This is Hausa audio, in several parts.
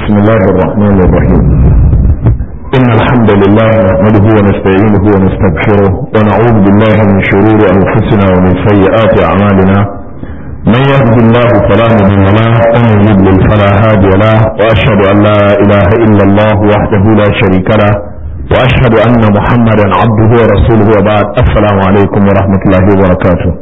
بسم الله الرحمن الرحيم إن الحمد لله نحمده ونستعينه ونستغفره ونعوذ بالله من شرور أنفسنا ومن سيئات أعمالنا من يهد الله فلا مضل له ومن يضلل فلا هادي له وأشهد أن لا إله إلا الله وحده لا شريك له وأشهد أن محمدا عبده ورسوله وبعد السلام عليكم ورحمة الله وبركاته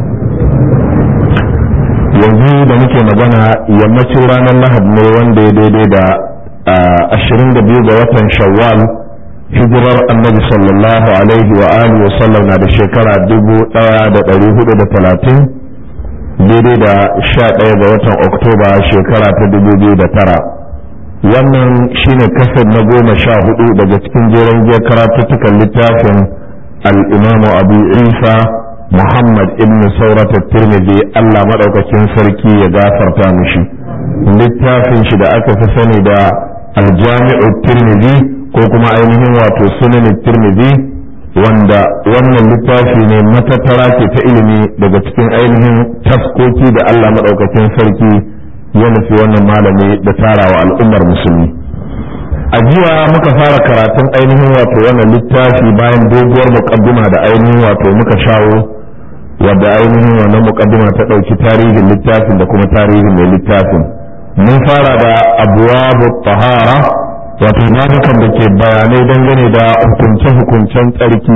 yanzu da muke magana yammacin ranar lahad ne wanda ya daidai da ashirin da biyu ga watan shawwal hijirar annabi sallallahu alaihi wa alihi wa sallam na da shekara dubu daya da dari hudu da talatin daidai da sha daya ga watan oktoba shekara ta dubu biyu da tara wannan shine kasar na goma sha hudu daga cikin jeren giyar karatuttukan littafin al-imamu abu isa Muhammad ibn Saurata Tirmidhi Allah madaukakin sarki ya gafarta mishi littafin shi da aka fi sani da Aljami'u Tirmidhi ko kuma ainihin wato Sunan Tirmidhi wanda wannan littafi ne matattara ke ta ilimi daga cikin ainihin taskoki da Allah madaukakin sarki ya nufi wannan malami da tarawa al'ummar musulmi a jiya muka fara karatun ainihin wato wannan littafi bayan doguwar muƙaddima da ainihin wato muka shawo wadda ainihin wannan mukaddima ta ɗauki tarihin littafin da kuma tarihin mai littafin mun fara da abuwabu tahara wato babukan da ke bayanai dangane da hukunce-hukuncen tsarki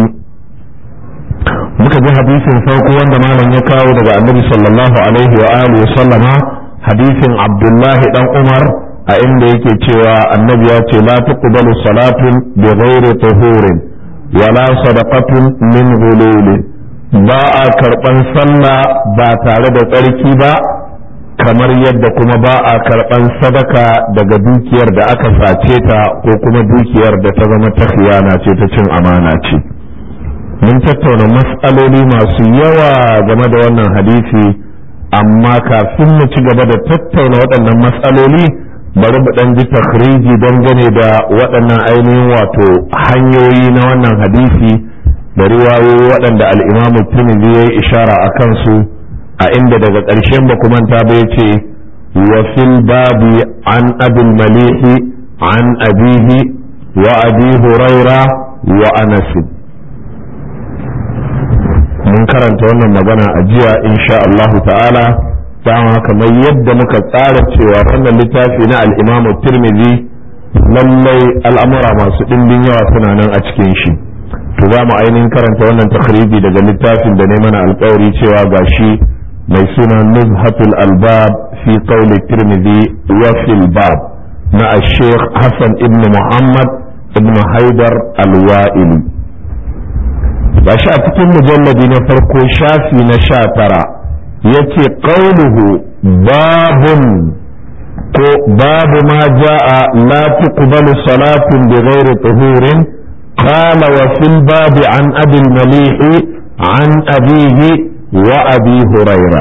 muka ji hadisin farko wanda malam ya kawo daga annabi sallallahu alaihi wa alihi sallama hadisin abdullahi dan umar a inda yake cewa annabi ya ce la tuqbalu salatun bi ghairi tuhurin wala sadaqatun min ghululin ba a karɓan sallah ba tare da tsarki ba kamar yadda kuma ba a karɓan sadaka daga dukiyar da aka sace ta ko kuma dukiyar da ta zama ta khiyana ce ta cin amana ce mun tattauna matsaloli masu yawa game da wannan hadisi amma kafin mu ci gaba da tattauna waɗannan matsaloli bari mu ɗan ji takhriji dangane da waɗannan ainihin wato hanyoyi na wannan hadisi da riwayoyi waɗanda al'imamu tirmidhi ya yi ishara a kansu a inda daga ƙarshen ba manta ba ya ce wa fil babi an abin malihi an abihi wa abi huraira wa anasin mun karanta wannan magana a jiya insha Allah ta'ala dama kamar yadda muka tsara cewa wannan littafi na al'imamu tirmidhi lallai al'amura masu ɗimbin yawa suna nan a cikin shi to za mu ainihin karanta wannan takhriji daga littafin da ne mana alkawari cewa gashi mai suna nuzhatul albab fi qawli tirmidhi wa fil bab na al-sheikh Hassan ibn Muhammad ibn Haidar al-Wa'ili gashi a cikin mujalladi na farko shafi na sha tara yace qawluhu babun ko babu ma ja'a la tuqbalu salatun bighairi tuhurin قال وفي الباب عن أبي المليح عن أبيه وأبي هريرة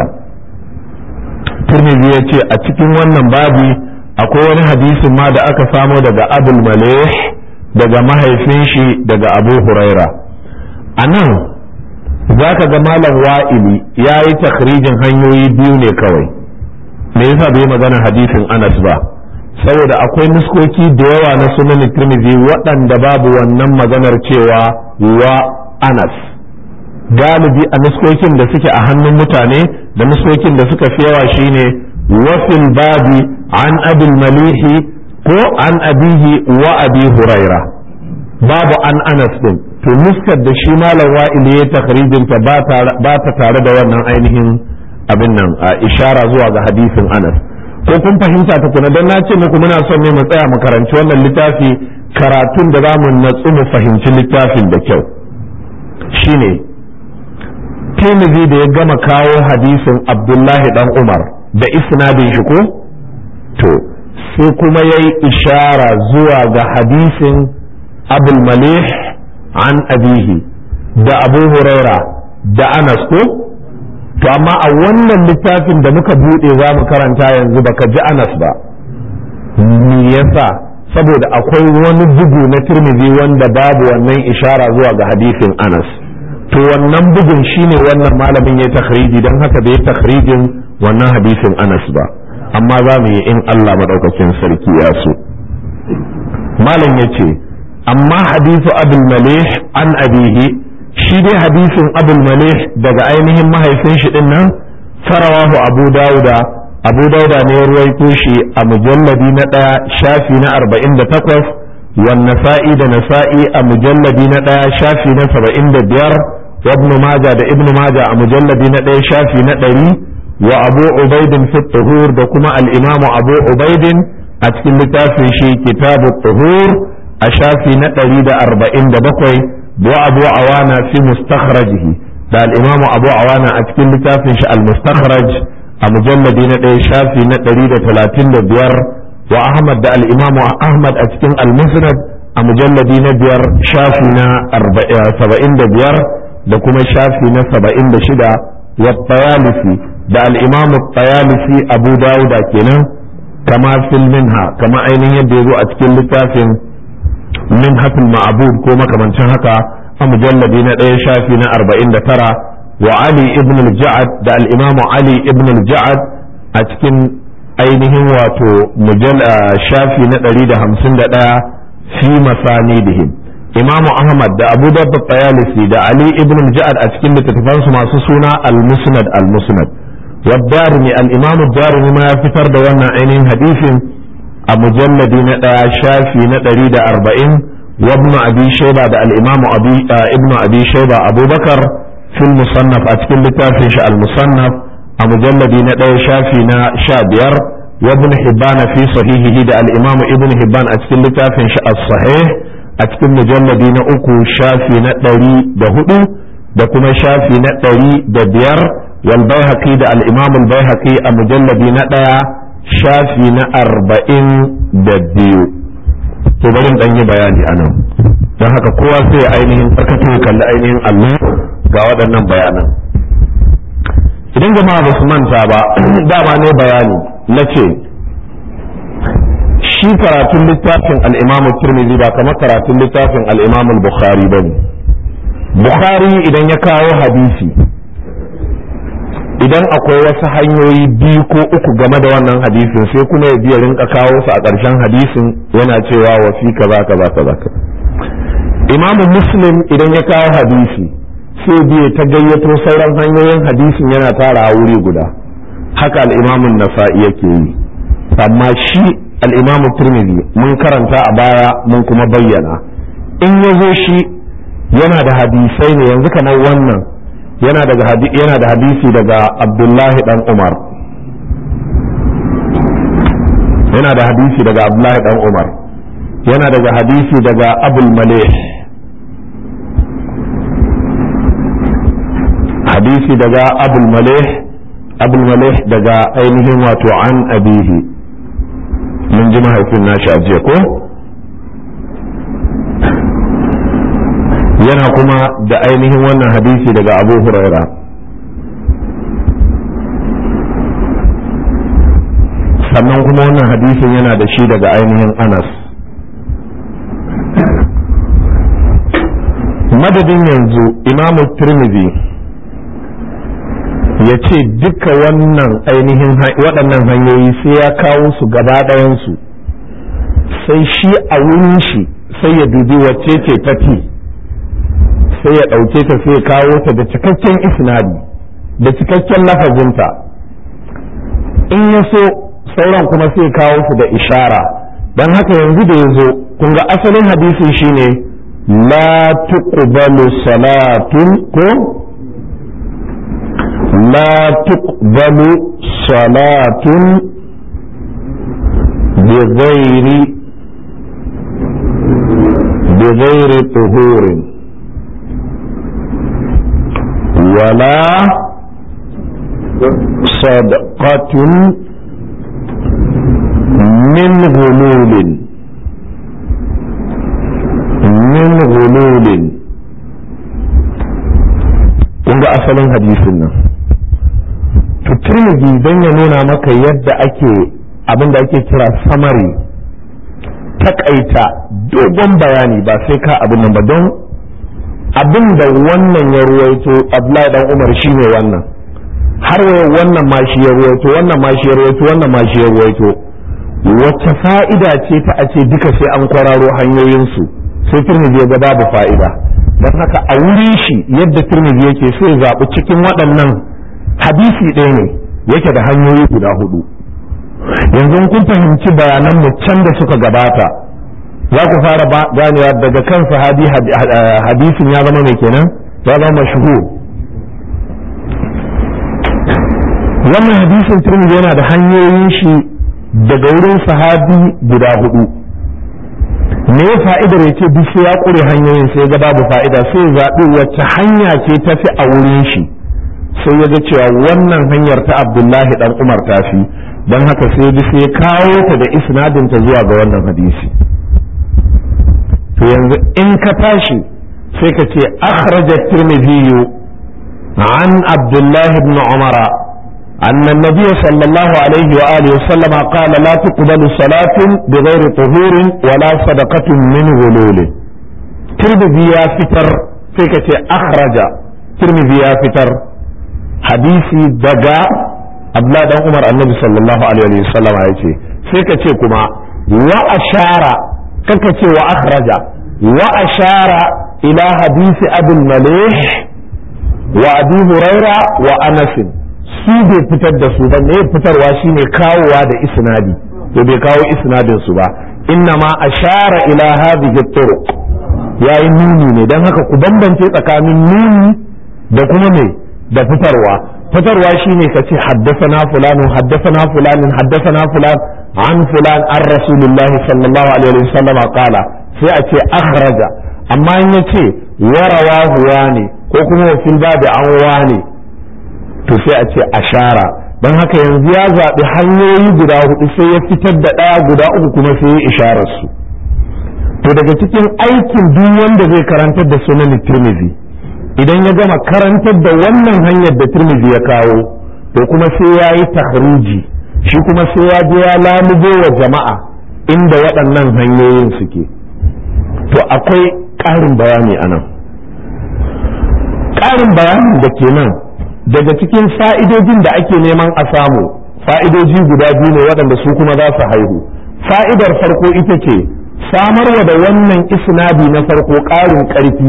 ترمذي يتي أتكين wannan babi akwai wani hadisin ma da aka samo daga abul malih daga mahaifin shi daga abu huraira a nan za ka ga malam wa'ili ya yi takhrijin hanyoyi biyu ne kawai me yasa bai magana hadisin anas ba saboda akwai nuskoki da yawa na sunan tirmidhi waɗanda babu wannan maganar cewa wa anas galibi a nuskokin da suke a hannun mutane da nuskokin da suka fi yawa shine wafil babi an abin malihi ko an abihi wa abi huraira babu an anas din to nuskar da shi malam wa'ili ya takrijinta ba ta tare da wannan ainihin abin nan a ishara zuwa ga hadisin anas ko kun fahimta tukuna don na ce muku muna son ne mu tsaya mu karanci wannan littafi karatun da zamu natsu mu fahimci littafin da kyau shine Tirmidhi da ya gama kawo hadisin Abdullahi dan Umar da isnadin shi ko to sai kuma yayi ishara zuwa ga hadisin Abul Malih an abihi da Abu Huraira da Anas ko to amma a wannan littafin da muka bude za mu karanta yanzu baka ji anas ba me yasa saboda akwai wani bugu na turmizi wanda babu wannan ishara zuwa ga hadisin anas to wannan bugun shine wannan malamin ya takhriji don haka bai takhrijin wannan hadisin anas ba amma za mu yi in Allah maɗaukakin sarki ya so malam ya ce amma hadisu abul malih an abihi shi dai hadisin abul malih daga ainihin mahaifin shi din nan farawahu abu dauda abu dauda ne ya ruwaito shi a mujalladi na ɗaya shafi na arba'in da takwas wan nasa'i da nasa'i a mujalladi na ɗaya shafi na saba'in da biyar wa ibn maja da ibn maja a mujalladi na ɗaya shafi na ɗari wa abu ubaidin fi tuhur da kuma al-imamu abu ubaidin a cikin littafin shi kitabu tuhur a shafi na ɗari da arba'in da bakwai wa abu awana fi mustakhrajihi da al'imamu abu awana a cikin littafin shi al-mustakhraj a mujalladi na ɗaya shafi na ɗari da talatin da biyar wa ahmad da al'imamu ahmad a cikin al-musnad a mujalladi na biyar shafi na saba'in da biyar da kuma shafi na saba'in da shida wa tayalisi da al'imamu tayalisi abu dawuda kenan kama fil minha kama ainihin yadda ya zo a cikin littafin min hafil ma'abud ko makamancin haka a mujalladi na ɗaya shafi na arba'in da tara wa ali ibn al-ja'ad da al-imamu ali ibn al-ja'ad a cikin ainihin wato shafi na ɗari da hamsin da ɗaya fi masanidihim imamu ahmad da abu dabba tsayalisi da ali ibn al-ja'ad a cikin littattafansu masu suna al-musnad al-musnad wa darimi al-imamu darimi ma ya fitar da wannan ainihin hadisin a mujalladi na ɗaya shafi na ɗari da arba'in وابن أبي شيبة ده الإمام أبي آه ابن أبي شيبة أبو بكر في المصنف أتكلم لتافي المصنف مجلد ندى شافينا شابير وابن حبان في صحيحه ده الإمام ابن حبان أتكلم لتافي الصحيح أتكلم مجلد أكو شافي ندري ده هدو ده كما شافي ندري ده بير والبيهقي ده الإمام البيهقي مجلد ندى شافي أربعين ده بيو to bari in yi bayani a nan don haka kowa sai ya ainihin tsakato ya kalli ainihin allo ga waɗannan bayanan idan jama'a ba su manta ba dama ne bayani na ce shi karatun littafin al'imamu turmizi ba kamar karatun littafin al'imamu bukhari ba ne bukhari idan ya kawo hadisi idan akwai wasu hanyoyi biyu ko uku game da wannan hadisin sai kuma ya biya rinka kawo su a ƙarshen hadisin yana cewa wa fi kaza kaza kaza imamu muslim idan ya kawo hadisi sai biya ta gayyato sauran hanyoyin hadisin yana tara a wuri guda haka al'imamun nasa'i yake yi amma shi al'imamu turmizi mun karanta a baya mun kuma bayyana in ya zo shi yana da hadisai ne yanzu kamar wannan yana da hadisi daga abdullahi dan umar yana da hadisi daga abdullahi dan umar yana daga hadisi daga abul malih hadisi daga abul malih abul malih daga ainihin wato an abihi mun ji mahaifin nashi a jiya ko yana kuma da ainihin wannan hadisi daga abu huraira sannan kuma wannan hadisin yana da shi daga ainihin anas madadin yanzu imamu tirmidhi ya ce duka wannan ainihin waɗannan hanyoyi sai ya kawo su gaba ɗayansu sai shi a wurin shi sai ya dubi wacce ce tafi sai ya ɗauke ta sai ya kawo ta da cikakken isnadi da cikakken lafazinta in ya so sauran kuma sai kawo su da ishara don haka yanzu da ya zo kun ga asalin hadisin shine la tuqbalu salatun ko la tuqbalu salatun bi ghairi bi ghairi tuhurin ولا صدقة من غلول من غلول kun ga asalin hadisin nan to tirmidhi dan ya nuna maka yadda ake abin da ake kira samari takaita dogon bayani ba sai ka abin nan ba don abin da wannan ya ruwaito Abdullahi dan Umar shine wannan har waya wannan ma shi ya ruwaito wannan ma shi ya ruwaito wannan ma shi ya ruwaito wacce fa'ida ce ta a ce duka sai an kwararo hanyoyinsu sai turmiji ya ga babu fa'ida don haka a wuri shi yadda turmiji yake sai zaɓi cikin waɗannan hadisi ɗaya ne yake da hanyoyi guda hudu yanzu kun fahimci bayanan mu can da suka gabata za ku fara ganewa daga kan sahabi hadisin ya zama mai kenan ya zama mashhur wannan hadisin turmiji yana da hanyoyin shi daga wurin sahabi guda hudu me fa'idar ya ce duk ya ƙure hanyoyin sai ga babu fa'ida sai zaɓi wacce hanya ce ta fi a wurin shi sai ya ga cewa wannan hanyar ta abdullahi dan umar ta fi don haka sai bi sai kawo ta da isnadinta zuwa ga wannan hadisi to yanzu in ka tashi sai ka ce akhraja tirmidhi an abdullahi ibn umara أن النبي صلى الله عليه وآله وسلم قال لا تقبل صلاة بغير طهور ولا صدقة من غلول ترمذي يا فتر فيك أخرج ترمذي يا فتر حديثي دجا أبلا دان عمر النبي صلى الله عليه وسلم يأتي فيك كما وأشار كك وأخرج وأشار إلى حديث أبي المليح وأبي هريرة وأنس su bai fitar da su ba me fitarwa shine kawowa da isnadi to bai kawo isnadin su ba inna ma ashara ila hadhihi turuq yayi nuni ne dan haka ku bambance tsakanin nuni da kuma me da fitarwa fitarwa shine ka ce haddathana fulan haddathana fulan haddathana fulan an fulan an rasulullah sallallahu alaihi wasallam qala sai a ce akhraja amma in yace warawahu wani ko kuma fil babi an wani to sai a ce ashara don haka yanzu ya zaɓi hanyoyi guda hudu sai ya fitar da ɗaya guda uku kuma sai ya isharar su to daga cikin aikin duk wanda zai karantar da sunan tirmidhi idan ya gama karantar da wannan hanyar da tirmidhi ya kawo to kuma sai ya yi tahruji shi kuma sai ya je ya lamubo wa jama'a inda waɗannan hanyoyin suke to akwai ƙarin bayani a nan ƙarin bayanin da ke nan daga cikin fa'idojin da ake neman a samu fa'idoji guda biyu ne waɗanda su kuma za su haihu fa'idar farko ita ce samarwa da wannan isnadi na farko ƙarin ƙarfi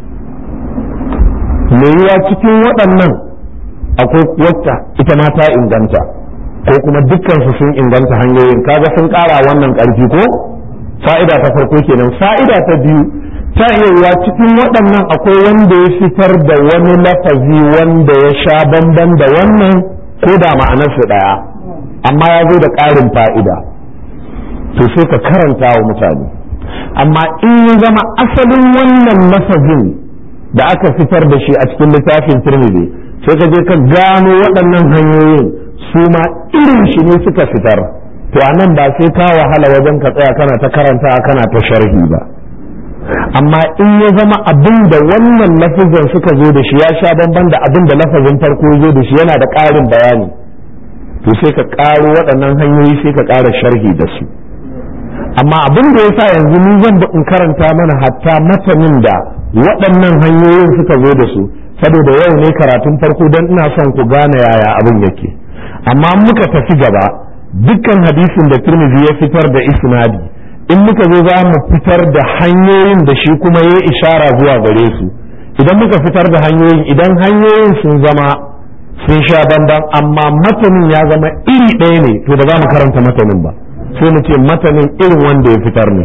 yiwuwa cikin waɗannan akwai wacce ita ma ta inganta ko kuma dukkansu sun inganta hanyoyin kaga sun ƙara wannan ƙarfi ko fa'ida ta farko kenan fa'ida ta biyu ta iya cikin waɗannan akwai wanda ya fitar da wani lafazi wanda ya sha bamban da wannan ko da ma'anarsu ɗaya amma ya zo da ƙarin fa'ida to sai ka karanta wa mutane amma in ya zama asalin wannan lafazin da aka fitar da shi a cikin littafin turmidi sai ka je ka gano waɗannan hanyoyin su ma irin shi ne suka fitar to a nan ba sai ka wahala wajen ka tsaya kana ta karanta kana ta sharhi ba amma in ya zama abin da wannan lafazin suka zo da shi ya sha bamban da abin da lafazin farko zo da shi yana da ƙarin bayani to sai ka ƙaro waɗannan hanyoyi sai ka ƙara sharhi da su amma abin da ya sa yanzu ni zan in karanta mana hatta matanin da waɗannan hanyoyin suka zo da su saboda yau ne karatun farko don ina son ku gane yaya abin yake amma muka tafi gaba dukkan hadisin da turmizi ya fitar da isnadi in muka zo za mu fitar da hanyoyin da shi kuma ya ishara zuwa gare su idan muka fitar da hanyoyin idan hanyoyin sun zama sun sha bamban amma matanin ya zama iri ɗaya ne to ba za mu karanta matanin ba sai mu ce matanin irin wanda ya fitar ne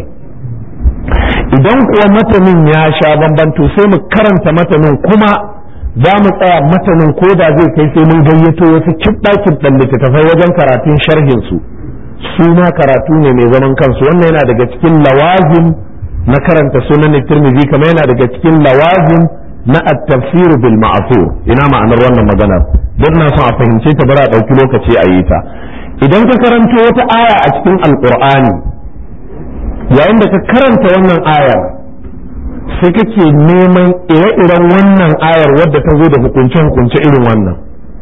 idan kuwa matanin ya sha bamban to sai mu karanta matanin kuma za mu tsaya matanin ko da zai kai sai mun gayyato wasu kibɗa kibɗan littattafai wajen karatun sharhin su su ma karatu ne mai zaman kansu wannan yana daga cikin lawazim na karanta sunan tirmidhi kamar yana daga cikin lawazim na at-tafsir bil ma'thur ina ma'anar wannan magana don na son a fahimce ta bara dauki lokaci a yi ta idan ka karanto wata aya a cikin alqur'ani yayin da ka karanta wannan ayar sai kake neman ire-iren wannan ayar wadda ta zo da hukunce-hukunce irin wannan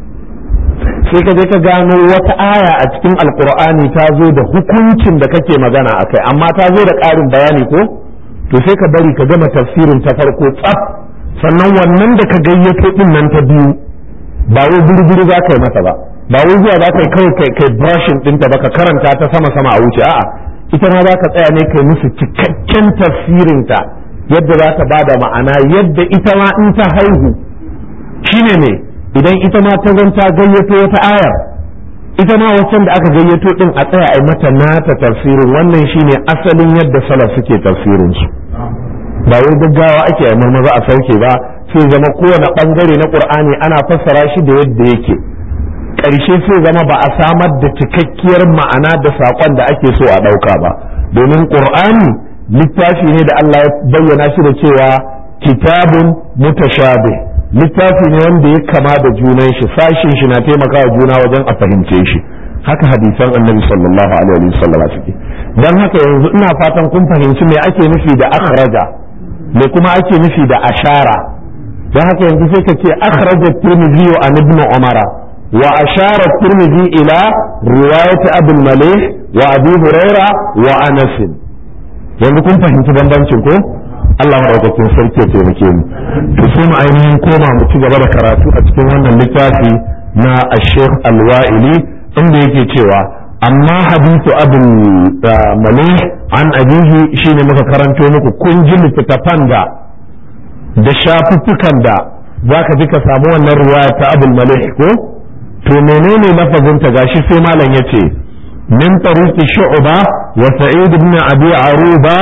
sai ka je ka gano wata aya a cikin alkur'ani ta zo da hukuncin da kake magana a kai amma ta zo da ƙarin bayani ko to sai ka bari ka gama tafsirin ta farko tsaf sannan wannan da ka gayyato din nan ta biyu ba wai gurguru za ka yi mata ba ba wai zuwa za ka yi kawai kai brushing ɗinta ba ka karanta ta sama sama a wuce a'a ita ma za ka tsaya ne kai musu cikakken tafsirinta yadda za ta bada ma'ana yadda ita ma in ta haihu shine ne idan ita ma ta zanta gayyato wata ayar ita ma waccan da aka gayyato din a tsaya a mata nata tafsirin wannan shine asalin yadda salaf suke tafsirin su ba wai gaggawa ake a maza a sauke ba sai zama kowane bangare na qur'ani ana fassara shi da yadda yake ƙarshe sai zama ba a samar da cikakkiyar ma'ana da saƙon da ake so a ɗauka ba domin qur'ani littafi ne da Allah ya bayyana shi da cewa kitabun mutashabih littafi ne wanda ya kama da junan shi sashin shi na taimakawa juna wajen a fahimce shi haka hadisan annabi sallallahu alaihi wasallam suke dan haka yanzu ina fatan kun fahimci me ake nufi da akhraja me kuma ake nufi da ashara dan haka yanzu sai ka ce akhraja tirmidhi an ibn umara wa ashara tirmidhi ila riwayat abul malih wa abi huraira wa anas yanzu kun fahimci bambancin ko Allah maɗaukakin sarki ya taimake mu to sai mu ainihin koma mu ci gaba da karatu a cikin wannan littafi na Sheikh Al-Wa'ili inda yake cewa amma hadithu abul malih an abihi shine muka karanto muku kun ji littattafan da da shafuffukan da zaka ji ka samu wannan riwaya ta abul malih ko to menene lafazin ta gashi sai malam yace min tariqi shu'ba wa sa'id ibn abi aruba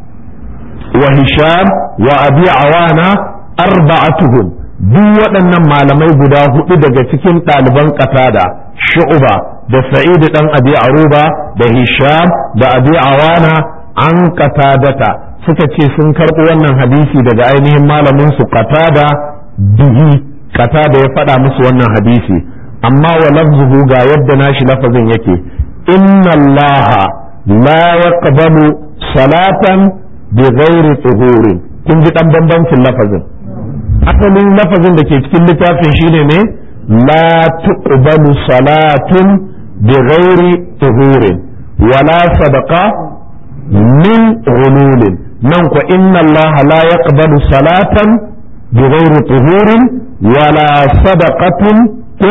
وهشام وأبي عوانة أربعتهم duk waɗannan malamai guda hudu daga cikin ɗaliban ƙatada shu'uba da sa'id ɗan abi aruba da hisham da abi awana an ƙatadata suka ce sun karɓi wannan hadisi daga ainihin malamin su qatada bihi qatada ya faɗa musu wannan hadisi amma wa lafzuhu ga yadda nashi lafazin yake inna allaha la yaqbalu salatan bi ghairi tuhurin kun ji dan bambancin lafazin asalin lafazin da ke cikin littafin shine ne la tuqbalu salatun bi ghairi tuhurin wala sadaqa min ghululin nan ko inna Allah la yaqbalu salatan bi ghairi tuhurin wala sadaqatin ko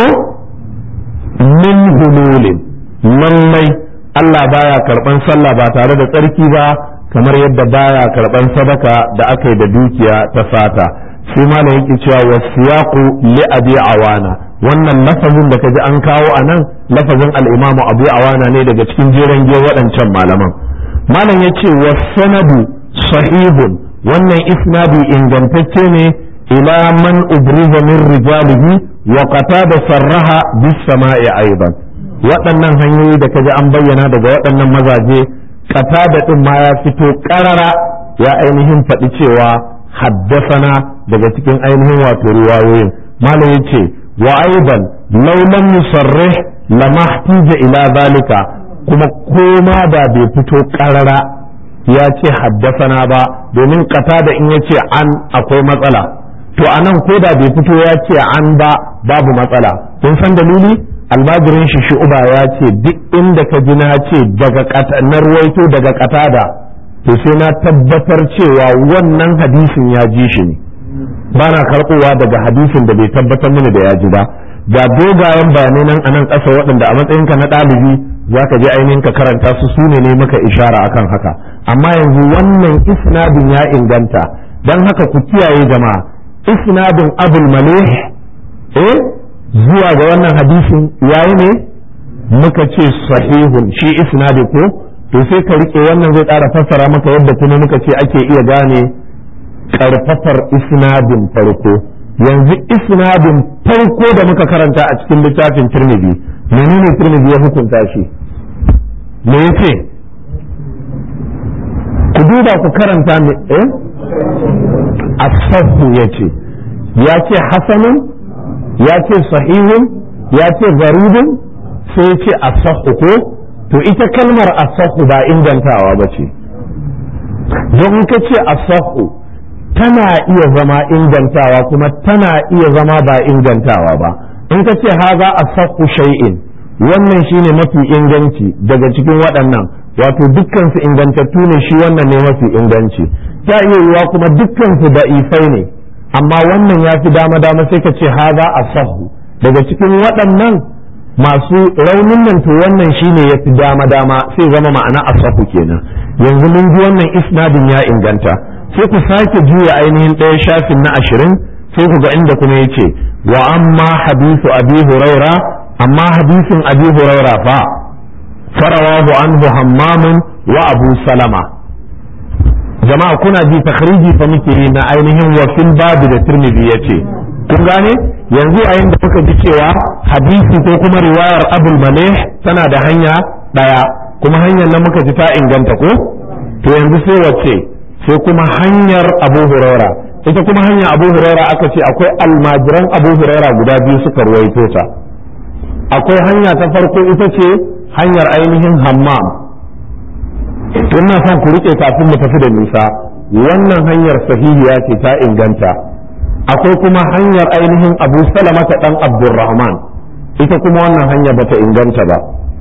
min ghululin lallai Allah baya karban sallah ba tare da tsarki ba kamar yadda baya karban sadaka da aka yi da dukiya ta fata sai malam yake cewa wasiyaqu li abi awana wannan lafazin da kaji an kawo a nan lafazin al-imamu abu awana ne daga cikin jeren giya waɗancan malaman malam yace wasanadu sahihun wannan isnadi ingantacce ne ila man ubriza min rijalihi wa qatada sarraha bis sama'i aidan waɗannan hanyoyi da kaji an bayyana daga waɗannan mazaje qatada din ma ya fito karara ya ainihin faɗi cewa haddasana daga cikin ainihin wato riwayoyin malam yace wa aidan law lam yusarrih lama ihtija ila zalika kuma koma da bai fito karara ya ce haddasana ba domin qatada in yace an akwai matsala to anan ko da bai fito ya ce an ba babu matsala kun san dalili almajirin shi shu'uba ya ce duk inda ka ji na ce daga na ruwaito daga katada to sai na tabbatar cewa wannan hadisin ya ji shi ne ba na karɓowa daga hadisin da bai tabbatar mini da ya ji ba ga dogayen bayanai nan a nan ƙasa waɗanda a matsayinka na ɗalibi za ka je ainihin ka karanta su su ne maka ishara akan haka amma yanzu wannan isnadin ya inganta don haka ku kiyaye jama'a isnadin abul malih eh zuwa ga wannan hadisin yayi ne muka ce sahihun shi isnadi ko to sai ka rike wannan zai ƙara fassara maka yadda kuma muka ce ake iya gane karfafar isnadin farko yanzu isnadin farko da muka karanta a cikin littafin tirmidhi menene tirmidhi ya hukunta shi me yace ku duba ku karanta me eh as-sahhu yace ya ce hasanun ya ce sahihun ya ce garibin sai ce asahu ko to ita kalmar asahu ba ingantawa ba ce don ka ce asahu tana iya zama ingantawa kuma tana iya zama ba ingantawa ba in ka ce haza asahu shay'in wannan shine mafi inganci daga cikin waɗannan wato dukkansu ingantattu ne shi wannan ne mafi inganci ta iya yiwa kuma dukkansu da ifai ne amma wannan ya fi dama dama sai ka ce haza asahu daga cikin waɗannan masu raunin nan to wannan shine ya fi dama dama sai zama ma'ana asahu kenan yanzu mun ji wannan isnadin ya inganta sai ku sake juya ainihin ɗaya shafin na ashirin sai ku ga inda kuma yace wa amma hadithu abi huraira amma hadisin abi huraira fa farawahu anhu hammamun wa abu salama jama'a kuna ji takhriji fa muke yi na ainihin wakil babu da tirmidhi yace kun gane yanzu a da muka ji cewa hadisi ko kuma riwayar abul malih tana da hanya daya kuma hanyar nan muka ji ta inganta ko to yanzu sai wace sai kuma hanyar abu huraira ita kuma hanyar abu huraira aka ce akwai almajiran abu huraira guda biyu suka ruwaito ta akwai hanya ta farko ita ce hanyar ainihin hammam ina son ku rike kafin mu tafi da nisa wannan hanyar sahihiya ce ta inganta akwai kuma hanyar ainihin abu salamata dan abdurrahman ita kuma wannan hanya bata inganta ba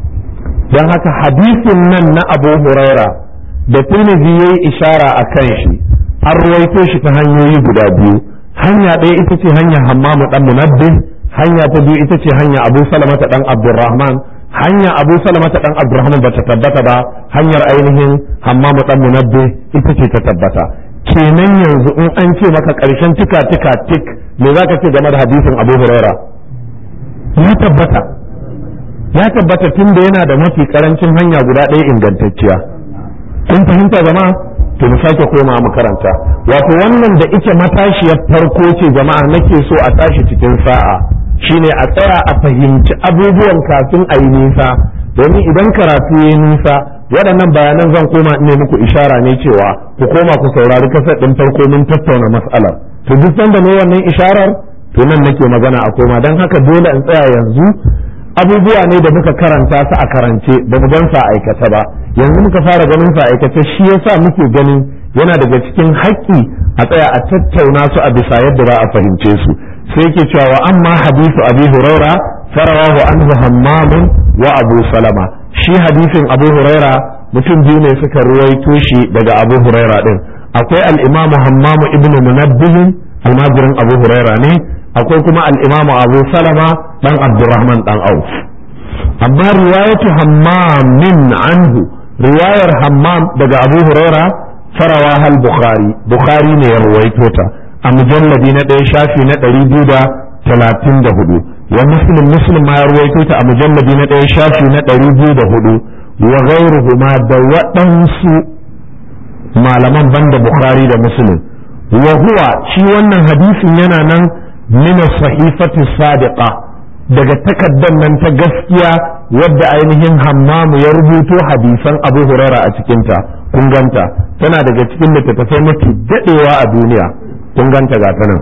don haka hadisin nan na abu huraira da tirmidhi yayi ishara a kan shi an ruwaito shi ta hanyoyi guda biyu hanya ɗaya ita ce hanyar hammamu dan munabbih hanya ta biyu ita ce hanya abu salamata dan abdurrahman hanya abu salamata dan abdurrahman bata tabbata ba hanyar ainihin hammamu dan munabbih ita ce ta tabbata kenan yanzu in an ce maka ƙarshen tika tika tik me za ka ce game da hadisin abu huraira ya tabbata ya tabbata tun da yana da mafi karancin hanya guda ɗaya ingantacciya kun fahimta jama'a to mu sake koma makaranta wato wannan da ike matashiyar farko ce jama'a nake so a tashi cikin sa'a shine a tsaya a fahimci abubuwan kafin a yi nisa domin idan karatu ya yi nisa waɗannan bayanan zan koma ne muku ishara ne cewa ku koma ku saurari kasar ɗin farko mun tattauna mas'alar to duk sanda ne wannan isharar to nan nake magana a koma don haka dole in tsaya yanzu abubuwa ne da muka karanta su a karance ba mu gan sa aikata ba yanzu muka fara ganin sa aikace shi yasa muke ganin yana daga cikin haƙƙi a tsaya a tattauna su a bisa yadda za a fahimce su sai yake cewa wa amma hadisu abi huraira farawahu anhu hammamun wa abu salama shi hadisin abu huraira mutum biyu ne suka ruwaito shi daga abu huraira din akwai al-imamu hammamu ibnu munabbihin almajirin abu huraira ne akwai kuma al-imamu abu salama dan abdurrahman dan auf amma riwayatu hammamin anhu riwayar hammam daga abu huraira farawa hal bukhari bukhari ne ya ruwaito ta a mujalladi na ɗaya shafi na ɗari biyu da talatin da hudu wa muslim muslim ma ya ruwaito ta a mujalladi na ɗaya shafi na ɗari biyu da hudu wa ghairuhuma da waɗansu malaman banda bukhari da muslim wa huwa shi wannan hadisin yana nan min sahifati sadiqa daga takaddan nan ta gaskiya wadda ainihin hammamu ya rubuto hadisan abu huraira a cikinta kun ganta tana daga cikin littattafai mafi daɗewa a duniya kun ganta ga nan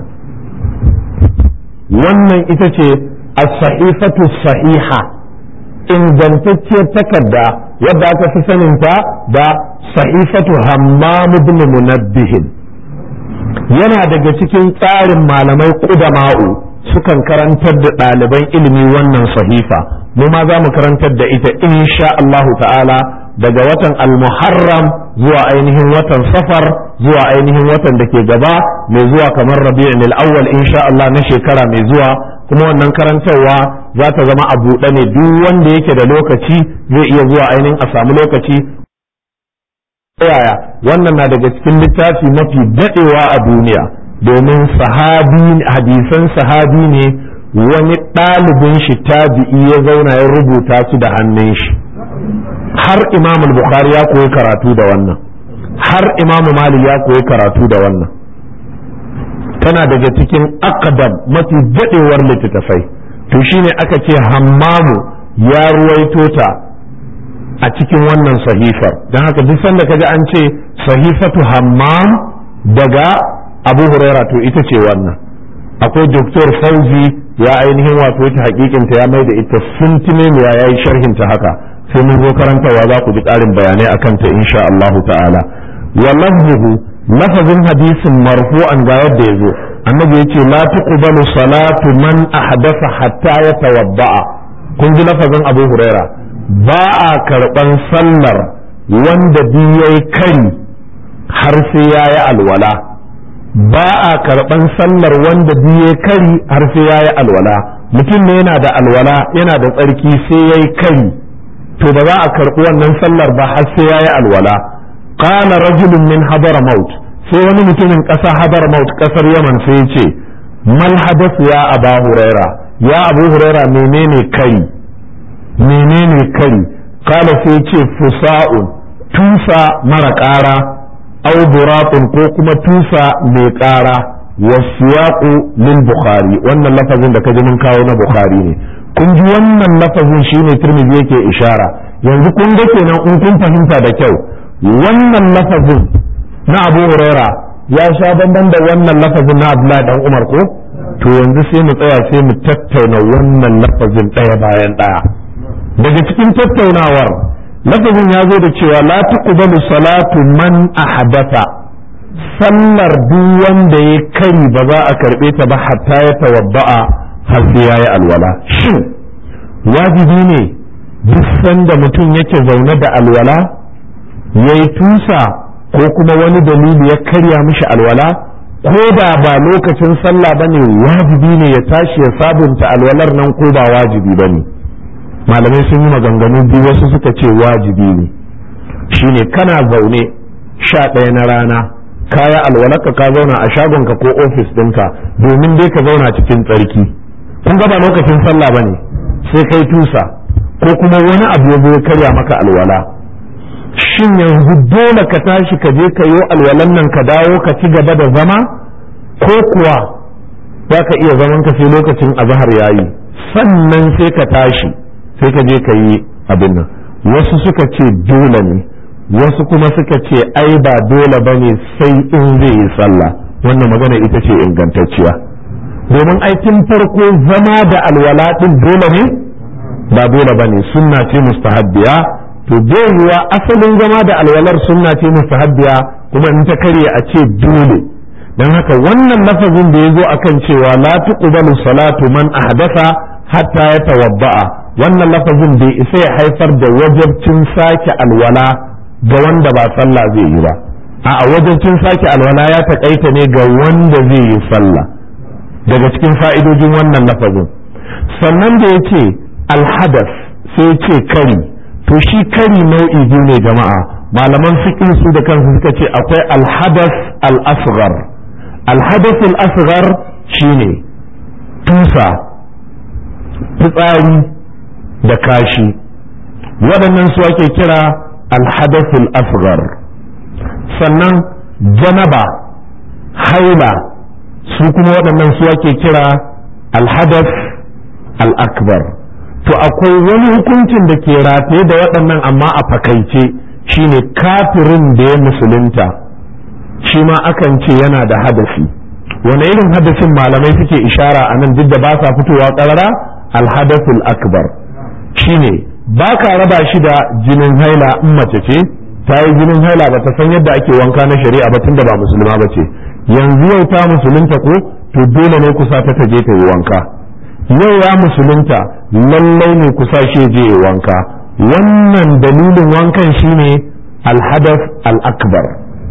wannan ita ce as-sahifatu sahiha ingantacciyar takarda wadda aka fi saninta da sahifatu hammam ibn munabbihin yana daga cikin tsarin malamai ƙudama'u sukan karantar da ɗaliban ilimi wannan sahifa mu ma za mu karantar da ita insha Allahu ta'ala daga watan al-muharram zuwa ainihin watan safar zuwa ainihin watan da ke gaba mai zuwa kamar rabi'in al-awwal insha Allah na shekara mai zuwa kuma wannan karantarwa za ta zama a buɗe ne duk wanda yake da lokaci zai iya zuwa ainihin a samu lokaci yaya wannan na daga cikin littafi mafi daɗewa a duniya domin sahabi hadisan sahabi ne wani ɗalibin shi tabi'i ya zauna ya rubuta su da hannun shi har imam bukhari ya koyi karatu da wannan har imam malik ya koyi karatu da wannan tana daga cikin akadam mafi daɗewar littattafai to shine aka ce hammamu ya ruwaito ta a cikin wannan sahifar don haka duk sanda kaji an ce sahifatu hammam daga abu huraira to ita ce wannan akwai doktor fauzi ya ainihin wato ta hakikinta ya mai da ita suntime ya yi sharhinta haka sai mun zo karantawa za ku ji ƙarin bayanai a kanta insha Allahu ta'ala wa lafzuhu lafazin hadisin marfu'an ga yadda ya zo annabi yace la tuqbalu salatu man ahdatha hatta yatawadda'a kun ji lafazin abu huraira ba a karɓan sallar wanda biyu yayi kari har sai ya yi alwala ba a karɓan sallar wanda biye kari har sai ya yi alwala mutum ne yana da alwala yana da tsarki sai ya yi kari to ba za a karɓi wannan sallar ba har sai ya yi alwala qala rajulun min hadar maut sai wani mutumin ƙasa hadar maut ƙasar yaman sai ya ce mal hadasu ya aba huraira ya abu huraira menene kari menene kari qala sai ce fusa'un tusa mara ƙara aw buratun ko kuma tusa mai ƙara wasiyaqu lil bukhari wannan lafazin da kaji mun kawo na bukhari ne kun ji wannan lafazin shine tirmidhi yake ishara yanzu kun ga kenan in kun fahimta da kyau wannan lafazin na abu huraira ya sha bamban da wannan lafazin na abdullahi dan umar ko to yanzu sai mu tsaya sai mu tattauna wannan lafazin ɗaya bayan ɗaya daga cikin tattaunawar lafazin ya zo da cewa la tuqbalu salatu man ahdatha sallar duk wanda ya kari ba za a karbe ta ba hatta ya tawadda'a har sai yayi alwala shin wajibi ne duk sanda mutum yake zaune da alwala yayi tusa ko kuma wani dalili ya karya mishi alwala ko da ba lokacin sallah bane wajibi ne ya tashi ya sabunta alwalar nan ko ba wajibi bane malamai sun yi maganganu biyu wasu suka ce wajibi ne shine kana zaune sha ɗaya na rana kaya alwalarka ka zauna a shagonka ko ofis ɗinka domin dai ka zauna cikin tsarki kun ga ba lokacin sallah bane sai kai tusa ko kuma wani abu ya ya karya maka alwala shin yanzu dole ka tashi ka je ka yi alwalan nan ka dawo ka ci gaba da zama ko kuwa za ka iya zaman ka sai lokacin azahar yayi sannan sai ka tashi sai ka je ka yi abin nan wasu suka ce dole ne wasu kuma suka ce ai ba dole ba ne sai in zai yi sallah wannan magana ita ce ingantacciya domin aikin farko zama da alwala din dole ne ba dole ba ne sunna ce mustahabbiya to yiwa asalin zama da alwalar sunna ce mustahabbiya kuma in ta karye a ce dole don haka wannan lafazin da ya zo akan cewa la tuqbalu salatu man ahdatha hatta ya tawadda'a wannan lafazin bai isa ya haifar da wajabcin sake alwala ga wanda ba sallah zai yi ba a wajabcin sake alwala ya taƙaita ne ga wanda zai yi sallah daga cikin fa'idojin wannan lafazin sannan da ya ce alhadas sai ya ce kari to shi kari nau'i biyu ne jama'a malaman fiqh su da kansu suka ce akwai alhadas al-asghar alhadas al-asghar shine tusa fitsari da kashi waɗannan su ake kira alhadathul asghar sannan janaba haila su kuma waɗannan su ake kira alhadath al-akbar to akwai wani hukuncin da ke rataye da waɗannan amma a fakaice shine kafirin da ya musulunta shi ma akan ce yana da hadasi wani irin hadasin malamai suke ishara a nan duk da ba sa fitowa ƙarara alhadathul akbar shine ba ka raba shi da jinin haila in mace ce ta yi jinin haila ba ta san yadda ake wanka na shari'a ba tunda ba musulma ba ce yanzu yau ta musulunta ko to dole ne kusa ta ta je ta yi wanka yau ya musulunta lallai ne kusa shi je yi wanka wannan dalilin wankan shine alhadath al-akbar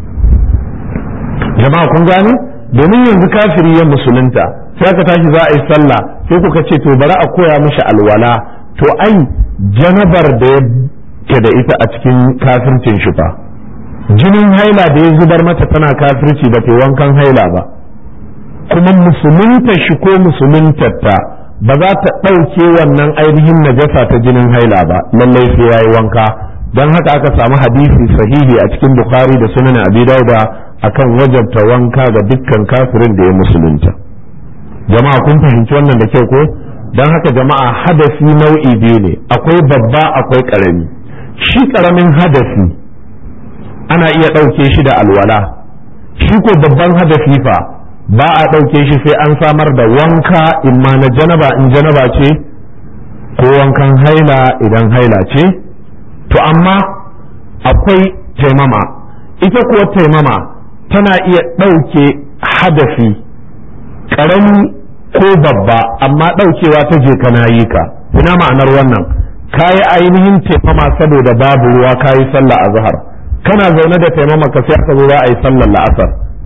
jama'a kun gane domin yanzu kafiri ya musulunta sai aka tashi za a yi sallah sai kuka ce to bari a koya mishi alwala to ai janabar da yake da ita a cikin kafircin shi fa jinin haila da ya zubar mata tana kafirci ba ta wankan haila ba kuma musulunta shi ko musuluntarta ba za ta ɗauke wannan ainihin najasa ta jinin haila ba lallai sai ya yi wanka don haka aka samu hadisi sahihi a cikin bukhari da sunan abi dauda akan wajabta wanka ga dukkan kafirin da ya musulunta jama'a kun fahimci wannan da kyau ko don haka jama'a hadasi nau'i biyu ne akwai babba akwai ƙarami shi ƙaramin hadasi ana iya ɗauke shi da alwala shi ko babban hadasi fa ba a ɗauke shi sai an samar da wanka imma na janaba in janaba ce ko wankan haila idan haila ce to amma akwai taimama ita kuwa taimama tana iya ɗauke hadasi ƙarami ko babba amma ɗaukewa ta je kana yi ka ina ma'anar wannan kayi ainihin taimama saboda babu ruwa kayi sallah a zahar kana zaune da taimama ka sai aka zo za a yi sallar la'asar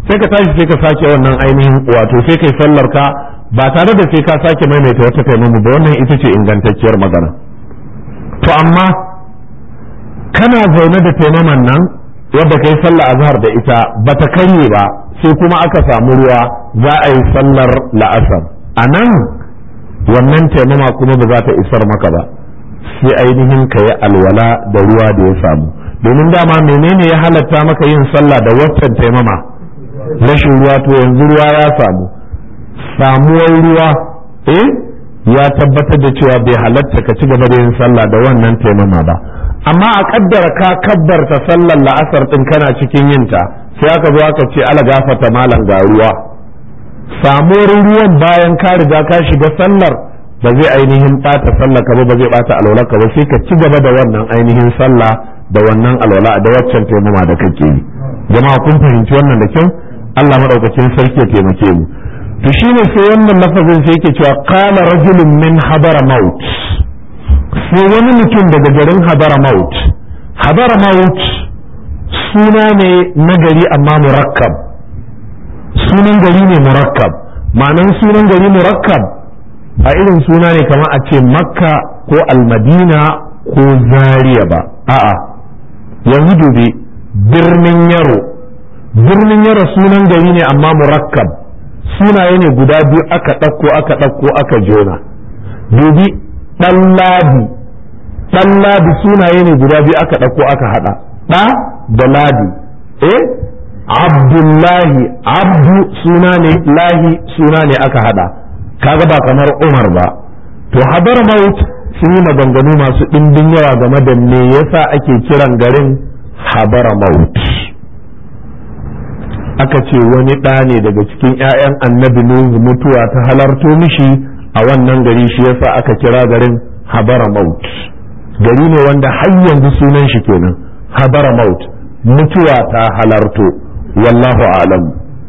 sai ka tashi sai ka sake wannan ainihin wato sai kai sallar ka ba tare da sai ka sake maimaita wata taimama ba wannan ita ce ingantacciyar magana to amma kana zaune da taimaman nan wadda kai sallah azhar da ita bata karye ba sai kuma aka samu ruwa za a yi sallar la'asar a nan wannan taimama kuma ba za ta isar maka ba sai ainihin ka yi alwala da ruwa da ya samu domin dama menene ya halatta maka yin sallah da waccan taimama rashin ruwa to yanzu ruwa ya samu samuwar ruwa eh ya tabbatar da cewa bai halatta ka ci gaba da yin sallah da wannan taimama ba amma a kaddara ka kabbarta sallar la'asar din kana cikin yinta sai aka zo aka ce ala gafata malam ga ruwa samuwar ruwan bayan ka riga ka shiga sallar ba zai ainihin bata sallar ka ba ba zai bata alwala ka ba sai ka ci gaba da wannan ainihin sallah da wannan alwala da waccan taimama da kake yi jama'a kun fahimci wannan da kyau Allah madaukakin sarki ya taimake mu to shine sai wannan lafazin sai yake cewa qala rajulun min habara maut sai wani mutum daga garin habara maut habara maut suna ne na gari amma murakkab sunan gari ne murakkab ma'anan sunan gari murakkab a irin suna ne kamar a ce makka ko almadina ko zaria ba a'a yanzu dubi birnin yaro birnin yaro sunan gari ne amma murakkab sunaye ne guda biyu aka ɗauko aka ɗauko aka jona dubi ɗanladi ɗanladi sunaye ne guda biyu aka ɗauko aka haɗa ɗa da ladi eh abdullahi abdu suna ne lahi suna ne aka haɗa kaga ba kamar umar ba to habar maut sun yi maganganu masu ɗimbin yawa game da me yasa ake kiran garin habar maut aka ce wani ɗa ne daga cikin 'ya'yan annabi nuhu mutuwa ta halarto mishi a wannan gari shi yasa aka kira garin habara maut gari ne wanda har yanzu sunan shi kenan habara maut mutuwa ta halarto wallahu alam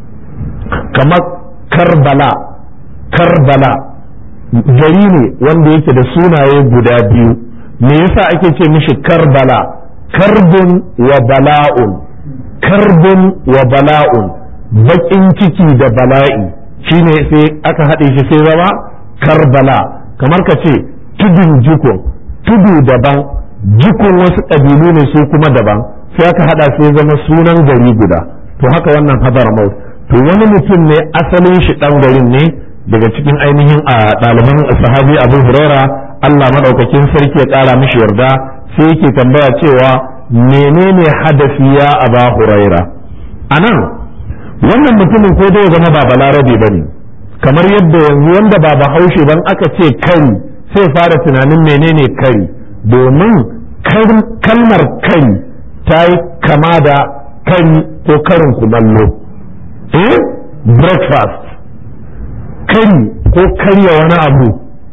kamar karbala karbala gari ne wanda yake da sunaye guda biyu me yasa ake ce mishi karbala karbun wa bala'un karbun wa bala'un baƙin ciki da bala'i shine sai aka haɗe shi sai zama karbala kamar ka ce tudun jikun tudu daban jikun wasu ƙabilu ne su kuma daban sai aka haɗa sai zama sunan gari guda to haka wannan hadar maut to wani mutum ne asalin shi ɗan garin ne daga cikin ainihin a ɗaliban sahabi abu huraira allah maɗaukakin sarki ya ƙara mishi yarda sai yake tambaya cewa menene hadafi ya aba huraira a nan wannan mutumin ko dai zama ba balarabe ba ne kamar yadda yanzu wanda ba bahaushe ban aka ce kari sai fara tunanin menene kari domin kalmar kari ta yi kama da kari ko karin kumallo eh breakfast kari ko karya wani abu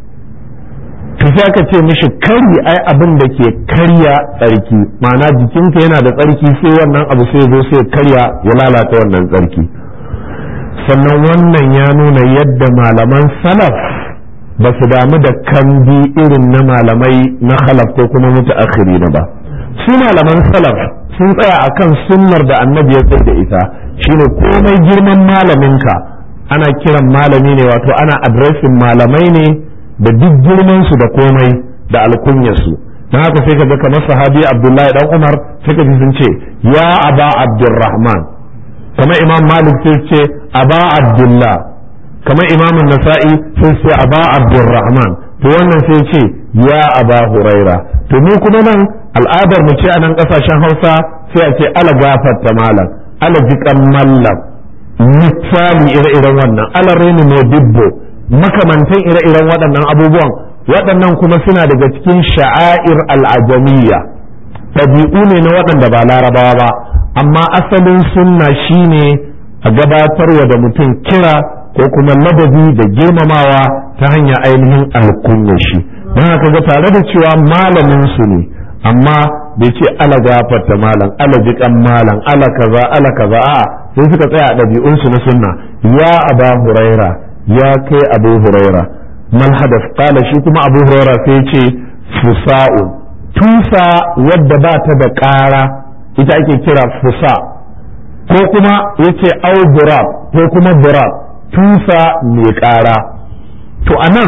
to sai aka ce mishi kari ai abin da ke karya tsarki ma'ana jikinka yana da tsarki sai wannan abu sai zo sai karya ya lalata wannan tsarki sannan wannan ya nuna yadda malaman salaf ba su damu da kambi irin na malamai na khalaf ko kuma mutaakhiri ba su malaman salaf sun tsaya akan sunnar da annabi ya tsaye da ita shine komai girman malaminka ana kiran malami ne wato ana adresin malamai ne da duk girman su da komai da alkunyarsu don haka sai ka ga kamar sahabi abdullahi dan umar sai ka ji sun ce ya aba abdurrahman kamar imam malik sai ce aba abdullah kamar imam nasa'i sai ce aba abdurrahman to wannan sai ce ya aba huraira to mu kuma nan al'adar mu ce a nan kasashen hausa sai a ce ala gafarta malam ala jikan mallam misali ire-iren wannan ala reni modibbo makamantan ire-iren waɗannan abubuwan waɗannan kuma suna daga cikin sha'air al'ajamiyya ɗabi'u ne na waɗanda ba larabawa ba amma asalin sunna shine a gabatarwa da mutum kira ko kuma ladabi da girmamawa ta hanyar ainihin alkunya shi don haka ga tare da cewa malamin su ne amma bai ce ala gafarta malam ala jikan malam ala kaza ala kaza a sai suka tsaya a ɗabi'unsu na sunna ya aba huraira ya kai abu huraira mal hadaf qala shi kuma abu huraira sai ce fusa'u tusa wadda ba ta da ƙara ita ake kira fusa ko kuma yace au burab ko kuma burab tusa mai ƙara to anan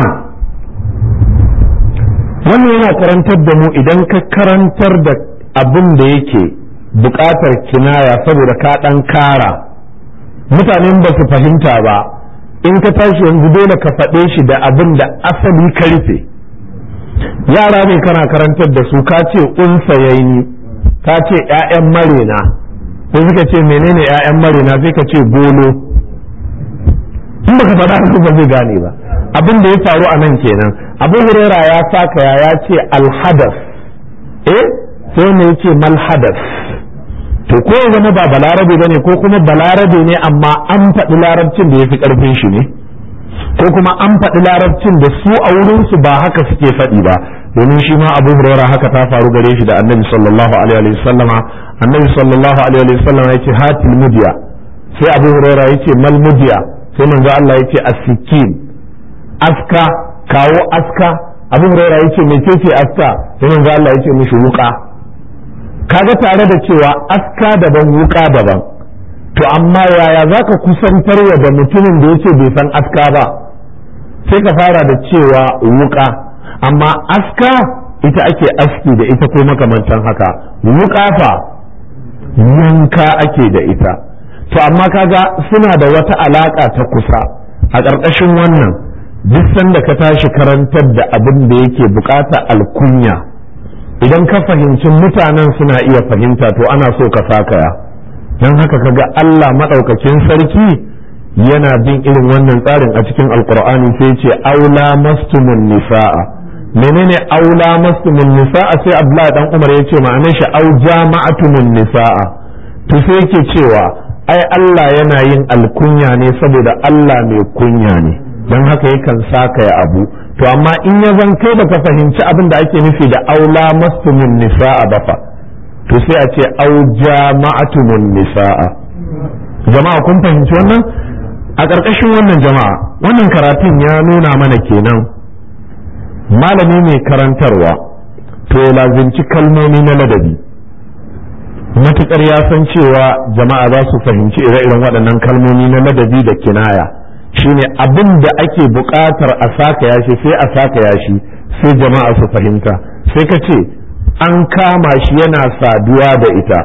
wannan yana karantar da mu idan ka karantar da abin da yake buƙatar kinaya saboda ka ɗan kara mutanen ba su fahimta ba in ka tashi yanzu dole ka faɗe shi da abin da asali ka rufe yara ne kana karantar da su ka ce unsayaini ka ce 'ya'yan marena sai suka ce menene 'ya'yan marena sai ka ce golo in baka faɗa haka ba zai gane ba abin da ya faru a nan kenan abu hurera ya saka ya ce alhadas eh sai ne ya ce malhadas to ko ya zama ba balarabe ba ne ko kuma balarabe ne amma an faɗi larabcin da ya fi ƙarfin shi ne ko kuma an faɗi larabcin da su a wurinsu ba haka suke faɗi ba domin shi ma abu hurera haka ta faru gare shi da annabi sallallahu alaihi wa sallama annabi sallallahu alaihi wa sallama ya ce hatil mudiya sai abu hurera ya ce mal mudiya sai manzo Allah ya ce as-sikin aska kawo aska abu hurera ya ce mecece aska sai manzo Allah ya ce mishi wuka kaga tare da cewa aska daban wuka daban to amma yaya za ka kusantar wa da mutumin da yake bai san aska ba sai ka fara da cewa wuka amma aska ita ake aski da ita ko makamantan haka wuka fa yanka ake da ita to amma kaga suna da wata alaka ta kusa a ƙarƙashin wannan duk sanda ka tashi karantar da abin da yake bukata alkunya idan ka fahimci mutanen suna iya fahimta to ana so ka sakaya don haka kaga Allah maɗaukakin sarki yana bin irin wannan tsarin a cikin alkur'ani sai ce aula mastumun nisa'a menene aula mastumun nisa'a sai abdullahi dan umar ya ce ma'anar shi au jama'atumun nisa'a to sai yake cewa ai Allah yana yin alkunya ne saboda Allah mai kunya ne don haka yakan sakaya abu to amma in ya zan kai baka fahimci abin da ake nufi da aula mastumin nisa'a ba fa to sai a ce au jama'atumun nisa'a jama'a kun fahimci wannan a ƙarƙashin wannan jama'a wannan karatun ya nuna mana kenan malami mai karantarwa to ya lazimci kalmomi na ladabi matuƙar ya san cewa jama'a za su fahimci ire-iren waɗannan kalmomi na ladabi da kinaya shine abin da ake buƙatar a saka yashi sai a saka yashi sai jama'a su fahimta sai ka ce an kama shi yana saduwa da ita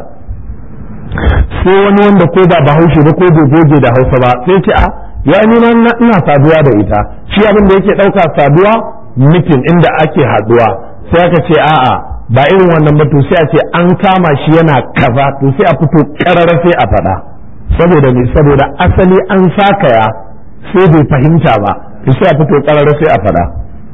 sai wani wanda ko ba bahaushe ba ko bai goge da hausa ba sai ce a ya ni ina saduwa da ita shi abin da yake ɗauka saduwa mitin inda ake haduwa sai aka ce a'a ba irin wannan ba to sai a ce an kama shi yana kaza to sai a fito karara sai a faɗa saboda me saboda asali an sakaya sai bai fahimta ba sai a fito karara sai a faɗa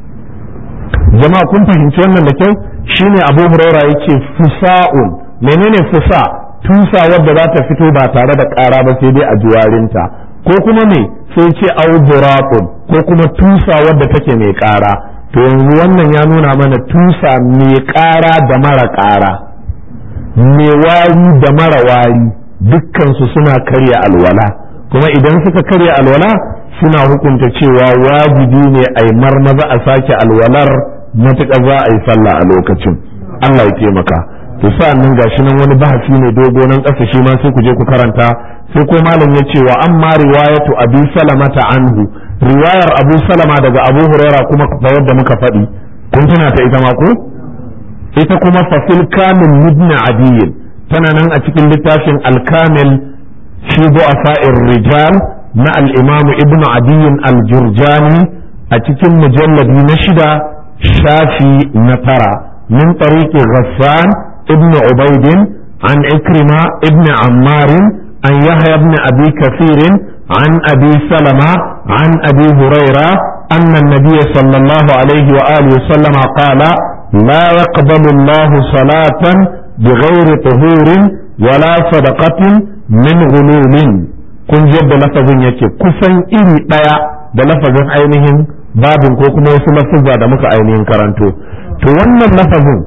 jama'a kun fahimci wannan da kyau shine abu huraira yake fusa'un menene fusa tusa wadda za ta fito ba tare da ƙara ba sai dai a juwarinta ko kuma me sai ce auduratun ko kuma tusa wadda take mai ƙara to yanzu wannan ya nuna mana tusa mai ƙara da mara ƙara mai wari da mara wari dukkansu suna karya alwala kuma idan suka karya alwala suna hukunta cewa wajibi ne a yi marmaza a sake alwalar matuƙa za a yi sallah a lokacin Allah ya taimaka to sa'an nan gashi nan wani bahasi ne dogo nan ƙasa shi ma sai ku je ku karanta sai ko malam ya ce wa amma riwayatu abi salamata anhu riwayar abu salama daga abu huraira kuma da yadda muka faɗi kun tuna ta ita ma ko ita kuma fasil kamil ibn adiyin tana nan a cikin littafin al-kamil fi du'afa'ir rijal na al-imam ibn adiyin al-jurjani a cikin mujalladi na shida shafi na tara min tariqi ghassan ibn ubaidin an ikrima ibn ammarin an yahya ibn abi kathirin عن أبي سلمة عن أبي هريرة أن النبي صلى الله عليه وآله وسلم قال لا يقبل الله صلاة بغير طهور ولا صدقة من غلول kun yadda lafazin yake kusan iri ɗaya da lafazin ainihin babin ko kuma wasu lafazza da muka ainihin karanto to wannan lafazin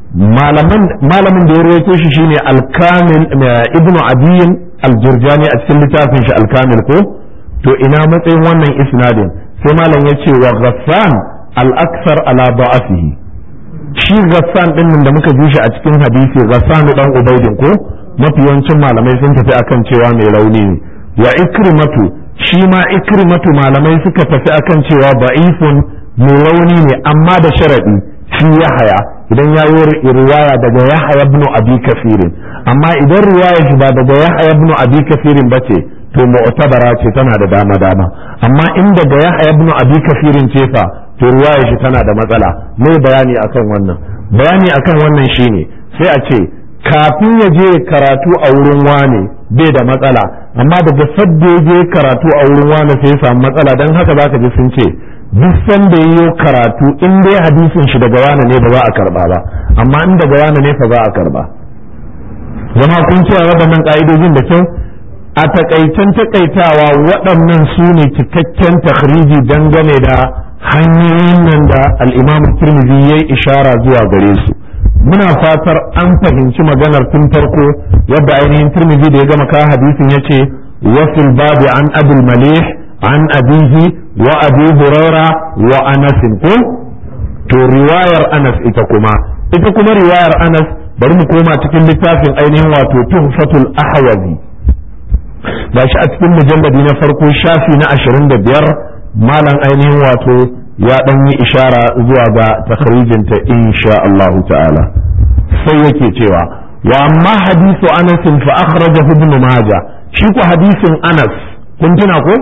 malamin da ya rawaito shi shine alkamil ibnu adiyin aljurjani a cikin littafin shi alkamil ko to ina matsayin wannan isnadin sai malam ya ce wa ghassan al-aksar ala da'afihi shi ghassan din da muka ji shi a cikin hadisi ghassan dan ubaidin ko mafi yawancin malamai sun tafi akan cewa mai rauni ne wa ikrimatu shi ma ikrimatu malamai suka tafi akan cewa da'ifun mai rauni ne amma da sharadi fi yahaya idan ya yi riwaya daga yahaya ibn abi kafirin amma idan riwaya shi ba daga yahaya ibn abi kafirin bace to mu'tabara ce tana da dama dama amma in daga yahaya ibn abi kafirin ce fa to riwaya shi tana da matsala mai bayani akan wannan bayani akan wannan shine sai a ce kafin ya je karatu a wurin wane bai da matsala amma daga sadda ya je karatu a wurin wane sai ya samu matsala don haka zaka ji sun ce duk sanda ya yi karatu in dai hadisin shi daga wane ne ba za a karba ba amma in daga wane ne fa za a karba zama kun cewa waɗannan ƙa'idojin da kyau a takaicen takaitawa waɗannan su ne cikakken takhriji dangane da hanyoyin nan da al'imamu turmizi ya yi ishara zuwa gare su muna fatar an fahimci maganar tun farko yadda ainihin turmizi da ya gama kawo hadisin ya ce wasil babu an abul malih an abihi wa abi huraira wa anasin ko to riwayar anas ita kuma ita kuma riwayar anas bari mu koma cikin littafin ainihin wato tuhfatul ahwazi gashi a cikin mujalladi na farko shafi na ashirin da biyar malam ainihin wato ya ɗan yi ishara zuwa ga takharijinta insha Allah ta'ala sai yake cewa wa amma hadisu Anas fa akhrajahu ibn Majah shi ko hadisin Anas kun tuna ko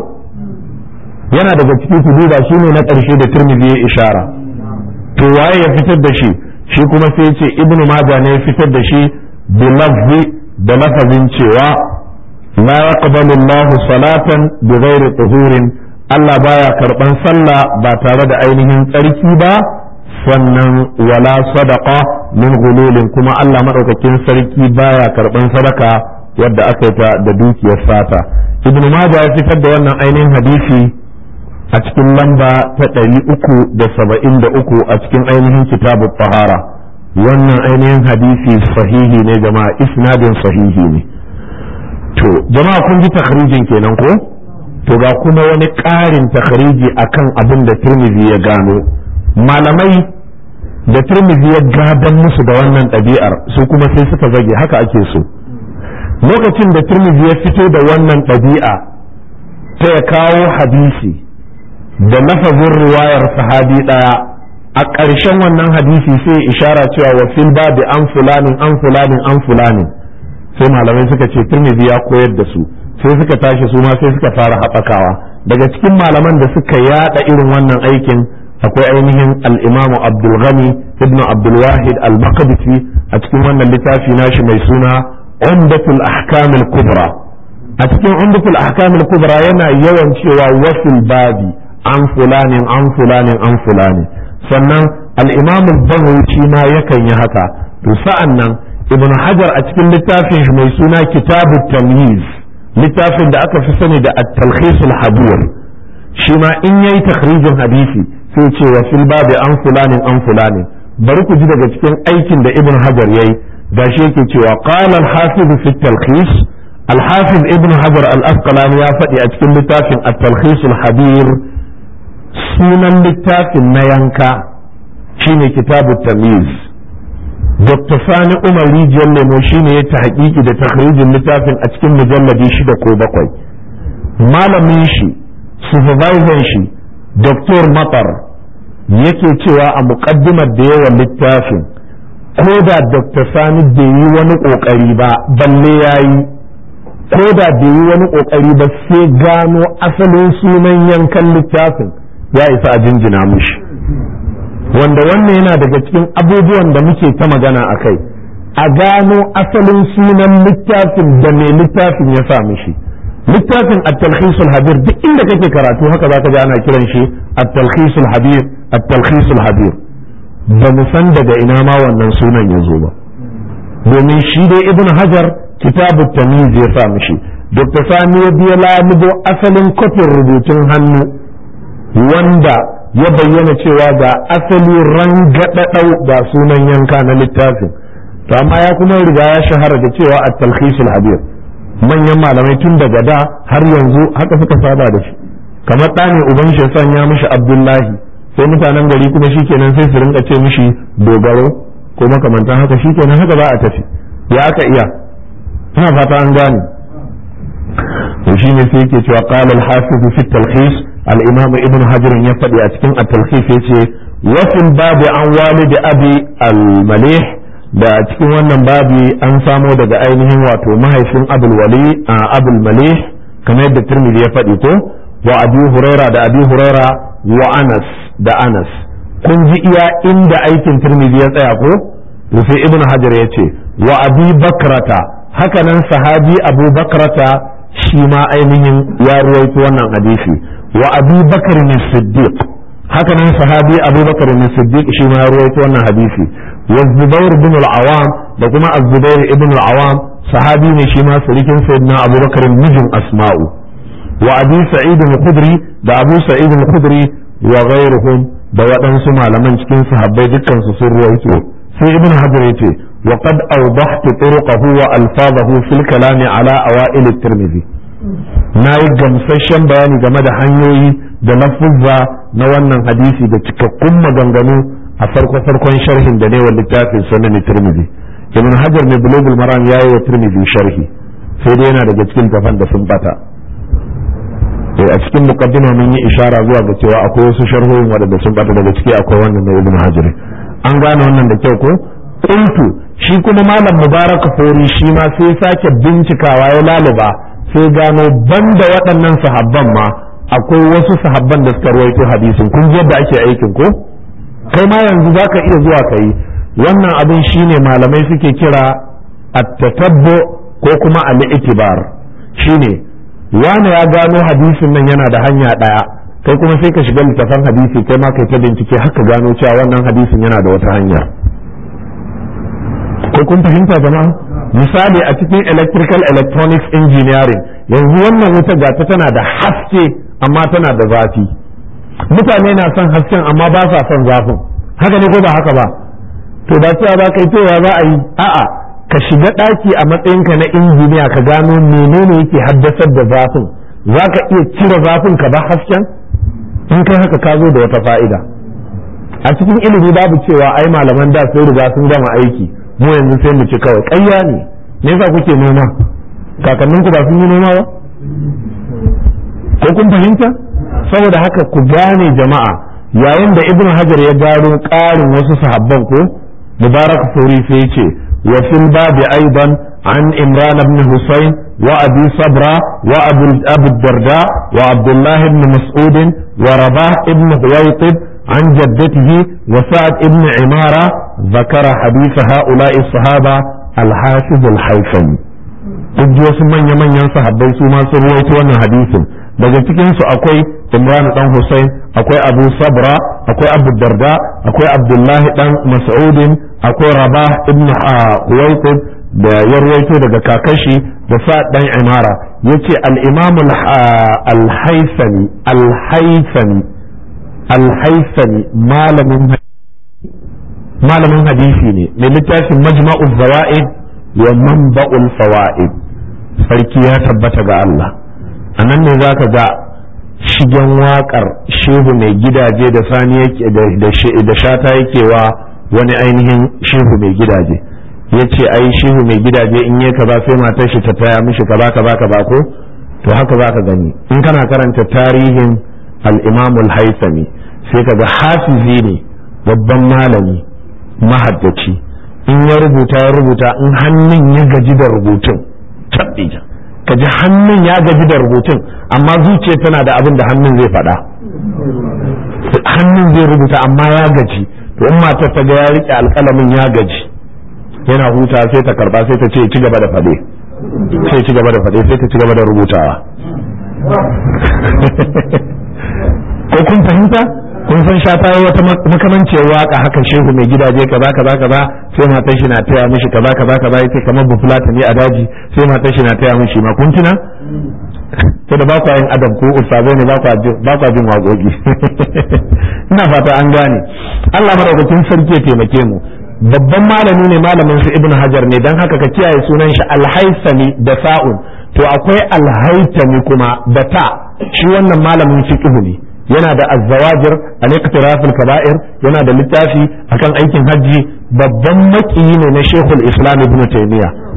yana daga cikin su duba shine na ƙarshe da Tirmidhi ya ishara to waye ya fitar da shi shi kuma sai ya ce ibn Majah ne ya fitar da shi bi lafzi da lafazin cewa la yaqbalu Allahu salatan bi ghairi tuhurin Allah baya karban sallah ba tare da ainihin tsarki ba sannan wala sadaqa min gululin kuma Allah madaukakin sarki baya karban sadaka wadda aka yi ta da dukiyar sata ibn majah ya fitar da wannan ainihin hadisi a cikin lamba ta ɗari uku da saba'in da uku a cikin ainihin kitabu tahara wannan ainihin hadisi sahihi ne jama'a isnadin sahihi ne to jama'a kun ji takhrijin kenan ko to ga kuma wani ƙarin takhariji akan abin da turmizi ya gano malamai da turmizi ya gadan musu da wannan ɗabi'ar su kuma sai suka zage haka ake so lokacin da turmizi ya fito da wannan ɗabi'a ta ya kawo hadisi da lafazin riwayar sahabi ɗaya a ƙarshen wannan hadisi sai ishara cewa wa fil babi an fulanin an fulanin an fulanin sai malamai suka ce turmizi ya koyar da su sai suka tashi su ma sai suka fara haɓakawa daga cikin malaman da suka yada irin wannan aikin akwai ainihin al-imamu abdul ghani ibnu abdul wahid al-maqdisi a cikin wannan littafi nashi mai suna umdatul ahkam al-kubra a cikin umdatul ahkam al-kubra yana yawan cewa wasil babi an fulanin an fulanin an fulanin sannan al-imam al-baghawi ma yakan yi haka to sa'an nan ibnu hajar a cikin littafin shi mai suna kitabut tamyiz littafin da aka fi sani da at-talkhis al-habir shi ma in yayi takhrijin hadisi sai ce wa fil babi an fulanin an fulanin bari ku ji daga cikin aikin da ibn hajar yayi gashi yake cewa qala al-hafiz fi at-talkhis al-hafiz ibn hajar al-asqalani ya faɗi a cikin littafin at-talkhis al-habir sunan littafin na yanka shine kitabu tamyiz Dr. Sani Umar Rijiyar Lemo shi ne ya tahqiqi da takhrijin littafin a cikin mujalladi shida ko bakwai. Malamin shi, supervisor shi, Dr. Matar yake cewa a muƙaddimar da yawan littafin ko da Dr. Sani bai yi wani ƙoƙari ba balle ya yi ko da bai yi wani ƙoƙari ba sai gano asalin sunan yankan littafin ya isa a jinjina mushi. wanda wannan yana daga cikin abubuwan da muke ta magana a kai a gano asalin sunan littafin da mai littafin ya sa mishi littafin at-talkhisul habir duk inda kake karatu haka zaka ji ana kiran shi at-talkhisul habir at-talkhisul habir ba mu san daga ina ma wannan sunan ya zo ba domin shi dai ibn hajar kitabu tamyiz ya sa mishi dr sani ya biya lamudo asalin kofin rubutun hannu wanda ya bayyana cewa ga asali rangadadau ga sunan yanka na littafin to amma ya kuma riga ya shahara da cewa a talkhisul habir manyan malamai tun daga da har yanzu haka suka saba da shi kamar ɗane uban shi sanya mishi abdullahi sai mutanen gari kuma shikenan sai su rinka ce mishi dogaro ko makamantan haka shikenan haka za a tafi ya aka iya ina fata an gane to shine sai yake cewa qala al-hafiz fi at-talkhis al-imam ibn hajar ya faɗi a cikin at-talkhis yace wa fil babi an walid abi al-malih da cikin wannan babi an samo daga ainihin wato mahaifin abul wali abul malih kamar yadda tirmidhi ya faɗi ko wa abi huraira da abi huraira wa anas da anas kun ji iya inda aikin tirmidhi ya tsaya ko to sai ibn hajar ya ce wa abi bakrata haka nan sahabi abu bakrata shi ma ainihin ya ruwaito wannan hadisi wa abi bakr ne siddiq haka nan sahabi abu bakr ne siddiq shi ma ya ruwaito wannan hadisi wa zubair bin al-awam da kuma az-zubair ibn al-awam sahabi ne shi ma surikin sayyidina abu bakr mijin asma'u wa abi sa'id al-khudri da abu sa'id al-khudri wa ghayruhum da waɗansu malaman cikin sahabbai dukkan su sun ruwaito sai ibn hajar yace wa qad awdahtu turuqahu wa alfazahu fil kalami ala awail at-tirmidhi nayi gamsashen bayani game da hanyoyi da lafuzza na wannan hadisi da cikakkun maganganu a farko farkon sharhin da ne wa littafin sunan tirmidhi ibn hajar ne bulugul maram yayi wa tirmidhi sharhi sai dai yana daga cikin tafan da sun bata a cikin muqaddima mun yi ishara zuwa ga cewa akwai wasu sharhohin wadanda sun bata daga ciki akwai wannan na ibn hajar an gane wannan da kyau ko qultu shi kuma malam mubarak fori shi ma sai sake bincikawa ya laluba sai gano banda waɗannan sahabban ma akwai wasu sahabban da suka ruwaito hadisin kun ji yadda ake aikin ko kai ma yanzu zaka iya zuwa kai wannan abin shine malamai suke kira at-tatabbu ko kuma al-itibar shine wani ya gano hadisin nan yana da hanya ɗaya kai kuma sai ka shiga littafan hadisi kai ma kai ta bincike haka gano cewa wannan hadisin yana da wata hanya ko kun fahimta jama'a misali a cikin electrical electronics engineering yanzu wannan wuta gata tana da haske amma tana da zafi mutane na son hasken amma ba sa son zafin haka ne ko ba haka ba to ba cewa ba kai cewa za a yi a'a ka shiga ɗaki a matsayinka na injiniya ka gano menene yake haddasar da zafin za ka iya cire zafin ka ba hasken in kai haka ka zo da wata fa'ida a cikin ilimi babu cewa ai malaman da sun riga sun gama aiki mu yanzu sai mu ci kawai ƙarya ne me yasa kuke noma kakannin ku ba sun yi noma ba ko kun fahimta saboda haka ku gane jama'a yayin da ibnu hajar ya gano ƙarin wasu sahabban ko mubarak sauri sai ce wa fil babi aidan an imran ibn husayn wa abi sabra wa abu darda wa abdullah ibn mas'ud wa rabah ibn huwaytib عن جدته وسعد ابن عمارة ذكر حديث هؤلاء الصحابة الحافظ الحيثمي duk wasu manya-manyan sahabbai su ma sun ruwaito wannan hadisin daga cikin su akwai Imran dan Hussein akwai Abu Sabra akwai Abu Darda akwai Abdullahi dan Mas'udin akwai Rabah ibn Huwaytib da ya ruwaito daga kakashi da Sa'ad dan Imara yace al-Imam al-Haythami al-Haythami alhaisani malamin hadisi ne mai littafin majma'ul zawa'id wa manba'ul fawaid sarki ya tabbata ga Allah a nan ne za ka ga shigen waƙar shehu mai gidaje da sani yake da shata yake wa wani ainihin shehu mai gidaje ya ce ai shehu mai gidaje in yi kaza sai matar shi ta taya mishi kaza kaza kaza ko to haka za ka gani in kana karanta tarihin al-imam al-haythami sai kaga hafizi ne babban malami mahaddaci in ya rubuta ya rubuta in hannun ya gaji da rubutun tabbija ka ji hannun ya gaji da rubutun amma zuciya tana da abin da hannun zai faɗa hannun zai rubuta amma ya gaji to in matar ta ga ya rike alƙalamin ya gaji yana huta sai ta karba sai ta ce ci gaba da faɗe sai ci gaba da faɗe sai ta ci gaba da rubutawa ko kun fahimta kun san sha ta wata makamanciyar waka haka shehu mai gidaje kaza kaza kaza sai matar shi na taya mishi kaza kaza kaza yace kamar bufulata ne a daji sai matar shi na taya mishi ma kun tuna to da ba ku yin adam ko ustazai ne ba ku jin waƙoƙi ina fata an gane Allah madaukakin sarki ya taimake mu babban malami ne malamin su ibnu hajar ne dan haka ka kiyaye sunan shi alhaisami da sa'un to akwai alhaitami kuma da ta shi wannan malamin fiqh ne yana da azzawajir an iqtirafil kaba'ir yana da littafi akan aikin hajji babban makiyi ne na Sheikhul Islam Ibn Taymiyyah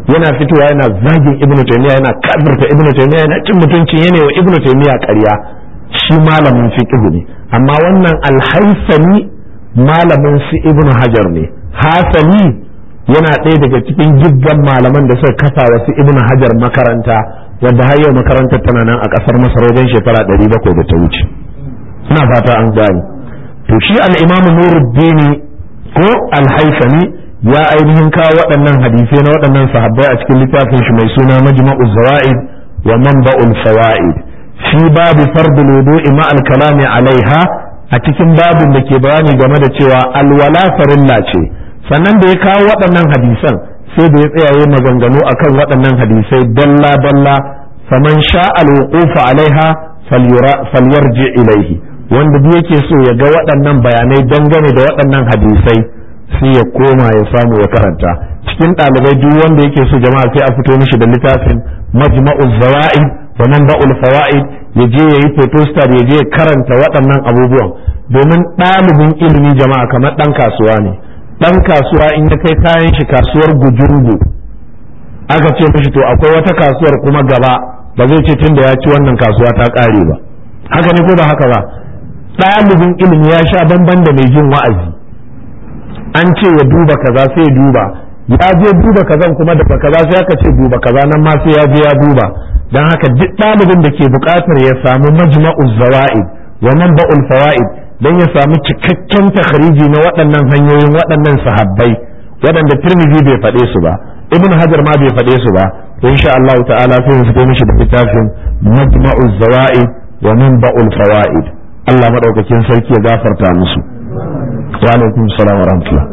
yana fitowa yana zagin ibn taymiya yana kafirta ibn taymiya yana cin mutuncin yana wa ibn taymiya ƙarya shi malamin fiqh ne amma wannan alhaisani malamin su ibn hajar ne hasani yana ɗaya daga cikin giggan malaman da suka kafa wasu ibn hajar makaranta wadda har yau makarantar tana nan a ƙasar masar wajen shekara ɗari bakwai da ta wuce ina fata an gane to shi al-imamu nuruddini ko al-haisani ya ainihin kawo waɗannan hadisai na waɗannan sahabbai a cikin littafin shi mai suna majma'u zawaid wa manba'ul fawaid fi babu fardul wudu'i ma al-kalami alaiha a cikin babin da ke bayani game da cewa alwala farilla ce sannan da ya kawo waɗannan hadisan sai da ya tsayaye maganganu akan waɗannan hadisai dalla dalla faman sha al-wuqufa alaiha falyarji ilaihi wanda duk yake so ya ga waɗannan bayanai dangane da waɗannan hadisai sai ya koma ya samu ya karanta cikin ɗalibai duk wanda yake so jama'a sai a fito mishi da littafin majma'ul zawaid wa manba'ul fawaid ya je yayi photostat ya je ya karanta waɗannan abubuwan domin ɗalibin ilimi jama'a kamar ɗan kasuwa ne ɗan kasuwa in ya kai kayan shi kasuwar gujungu aka ce mishi to akwai wata kasuwar kuma gaba ba zai ce tunda ya ci wannan kasuwa ta ƙare ba haka ne ko ba haka ba ɗalibin ilimi ya sha bamban da mai jin wa'azi an ce ya duba kaza sai ya duba ya je duba kazan kuma daga kaza sai aka ce duba kaza nan ma sai ya je ya duba dan haka duk ɗalibin da ke buƙatar ya samu majma'uz zawaid wa manba'ul fawaid dan ya samu cikakken takhriji na waɗannan hanyoyin waɗannan sahabbai waɗanda Tirmidhi bai faɗe su ba Ibn Hajar ma bai faɗe su ba to insha Allah ta'ala sai mu fito mishi da littafin majma'uz zawaid wa manba'ul fawaid Allah madaukakin sarki ya gafarta musu wa alaikum salam wa rahmatullah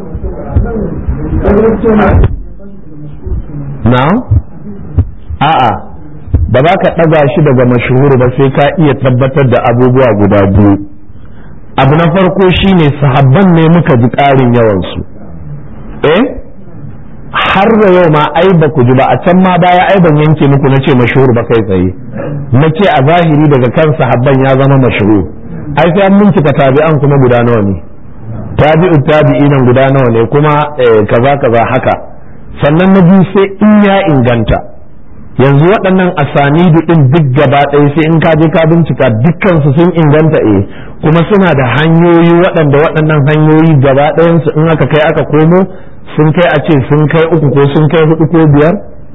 na'am a'a ba za ka ɗaga shi daga mashhur ba sai ka iya tabbatar da abubuwa guda biyu abu na farko shine sahabban ne muka ji ƙarin yawansu eh har da yau ma ai ba ku ji ba a can ma baya ai ban yanke muku na ce mashhur ba kai tsaye na ce a zahiri daga kan sahabban ya zama mashhur ai sai an bincika tabi'an kuma guda nawa ne tabi'u tabi'inan guda nawa ne kuma kaza kaza haka sannan na biyu sai in ya inganta yanzu waɗannan asanidu ɗin duk gaba ɗaya sai in ka je ka bincika dukkansu sun inganta eh kuma suna da hanyoyi waɗanda waɗannan hanyoyi gaba ɗayansu in aka kai aka komo sun kai a ce sun kai uku ko sun kai hudu ko biyar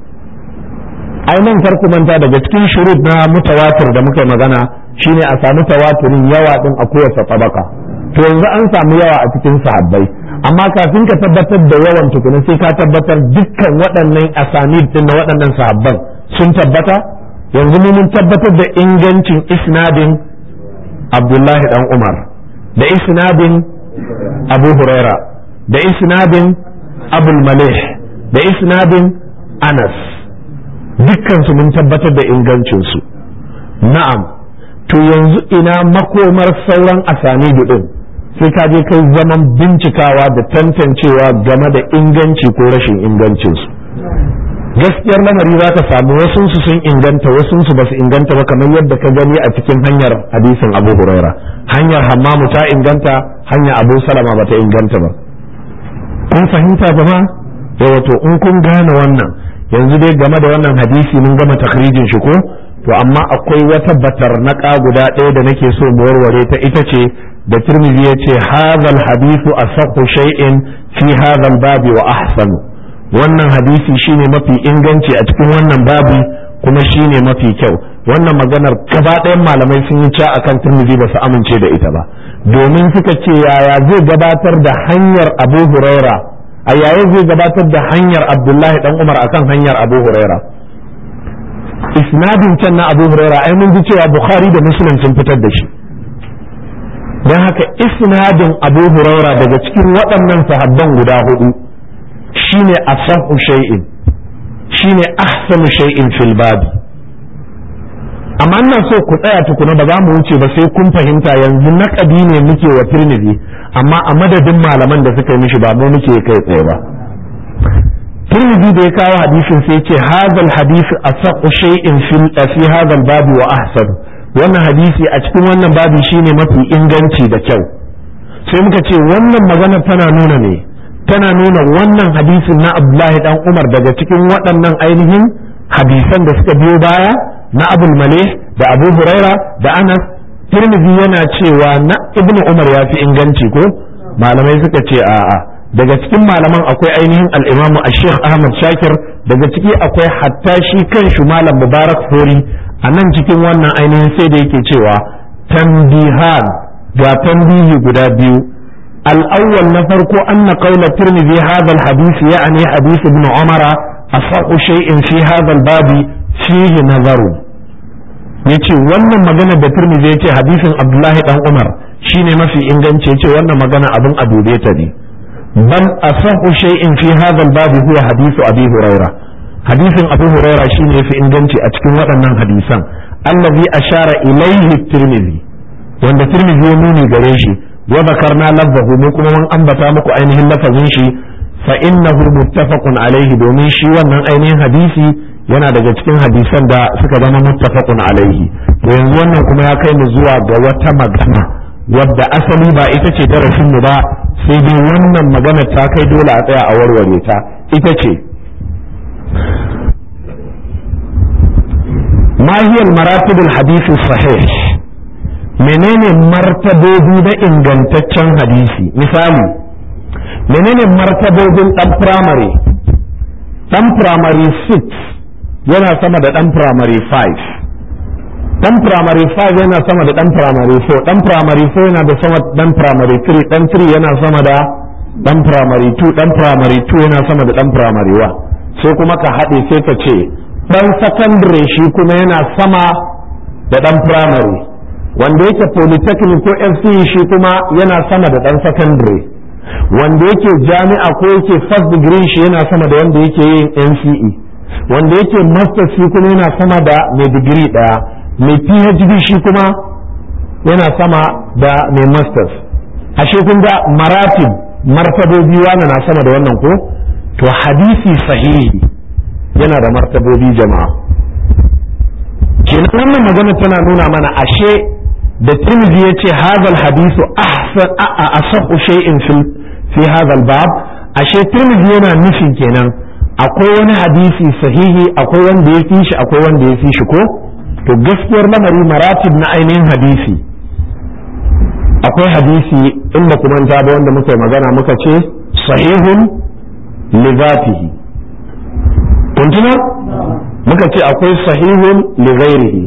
ai nan farko manta daga cikin shurut na mutawatir da muka magana shine a samu tawaturin yawa din a kowace tabaka to yanzu an samu yawa a cikin sahabbai amma kafin ka tabbatar da yawan tukuna sai ka tabbatar dukkan waɗannan asanid din na waɗannan sahabban sun tabbata yanzu mun tabbatar da ingancin isnadin Abdullahi dan Umar da isnadin Abu Huraira da isnadin Abul Malih da isnadin Anas dukkan su mun tabbatar da ingancinsu na'am to yanzu ina makomar sauran asanidu din sai ka je kai zaman bincikawa da tantancewa game da inganci ko rashin ingancinsu gaskiyar lamari za ka samu wasunsu sun inganta wasunsu ba su inganta ba kamar yadda ka gani a cikin hanyar hadisin abu huraira hanyar hammamu ta inganta hanyar abu salama ba ta inganta ba kun fahimta jama'a yawa to in kun gane wannan yanzu dai game da wannan hadisi mun gama takhrijin shi ko to amma akwai wata batar naƙa guda ɗaya da nake so mu warware ta ita ce da Tirmidhi ya ce hadhal hadithu asahhu shay'in fi hadhal babi wa ahsanu wannan hadisi shine mafi inganci a cikin wannan babi kuma shine mafi kyau wannan maganar gaba ɗayan malamai sun yi ca akan Tirmidhi ba su amince da ita ba domin suka ce yaya zai gabatar da hanyar Abu Huraira a yaya zai gabatar da hanyar Abdullahi dan Umar akan hanyar Abu Huraira isnadin can na abu huraira ai mun ji cewa bukhari da muslim sun fitar da shi don haka isnadin abu huraira daga cikin waɗannan sahabban guda hudu shine asahu shay'in shine ahsanu shay'in fil babi amma ina so ku tsaya tukuna ba za mu wuce ba sai kun fahimta yanzu naƙadi ne muke wa tirmidhi amma a madadin malaman da suka yi mishi ba mu muke kai tsaye ba Tirmidhi da ya kawo hadisin sai ce hadal hadisi asaqu shay'in fil fi hadal babi wa ahsan wannan hadisi a cikin wannan babi shine mafi inganci da kyau sai muka ce wannan magana tana nuna ne tana nuna wannan hadisin na abdullahi dan umar daga cikin waɗannan ainihin hadisan da suka biyo baya na abul malih da abu huraira da anas tirmidhi yana cewa na ibnu umar ya fi inganci ko malamai suka ce a'a daga cikin malaman akwai ainihin al-imamu ash-sheikh ahmad shakir daga ciki akwai hatta shi kanshi malam mubarak fori a nan cikin wannan ainihin sai da yake cewa tambihan ga tambihi guda biyu al-awwal na farko anna qawla tirmidhi hadha al-hadith ya'ni hadith ibn umara asaqu shay'in fi hadha al-babi fihi nazaru yace wannan magana da tirmidhi yace hadisin abdullahi dan umar shine mafi inganci yace wannan magana abin a dube ta ne bal asahu shay'in fi hadha al-bab huwa hadithu abi huraira hadisin abu huraira shine yafi inganci a cikin waɗannan hadisan allazi ashara ilayhi tirmidhi wanda tirmidhi ya nuni gare shi wa zakarna lafzahu mu kuma mun ambata muku ainihin lafazin shi fa innahu muttafaqun alaihi domin shi wannan ainihin hadisi yana daga cikin hadisan da suka zama muttafaqun alaihi to yanzu wannan kuma ya kai mu zuwa ga wata magana wadda asali ba ita ce darasin mu ba sai dai wannan magana ta kai dole a tsaya a warware ta ita ce ma hiya maratib hadisi sahih menene martabobi na ingantaccen hadisi misali menene martabobin dan primary dan primary 6 yana sama da dan primary 5 dan primary 5 yana sama da dan primary 4 dan primary 4 yana da sama da dan primary 3 dan 3 yana sama da dan primary 2 dan primary 2 yana sama da dan primary 1 sai kuma ka haɗe sai ka ce dan secondary shi kuma yana sama da dan primary wanda yake polytechnic ko FCE shi kuma yana sama da dan secondary wanda yake jami'a ko yake first degree shi yana sama da wanda yake yin NCE wanda yake master shi kuma yana sama da mai digiri daya mai phd shi kuma yana sama da mai masters ashe kun ga maratib martabobi wani na sama da wannan ko to hadisi sahihi yana da martabobi jama'a kenan wannan magana tana nuna mana ashe da tirmidhi ya ce hadal hadisu ahsan a asahu shay'in fi hadal bab ashe tirmidhi yana nufin kenan akwai wani hadisi sahihi akwai wanda ya fi shi akwai wanda ya fi shi ko to gaskiyar lamari maratib na ainihin hadisi akwai hadisi inda kuma ta da wanda muka magana muka ce sahihun li zatihi kun tuna muka ce akwai sahihun li ghairihi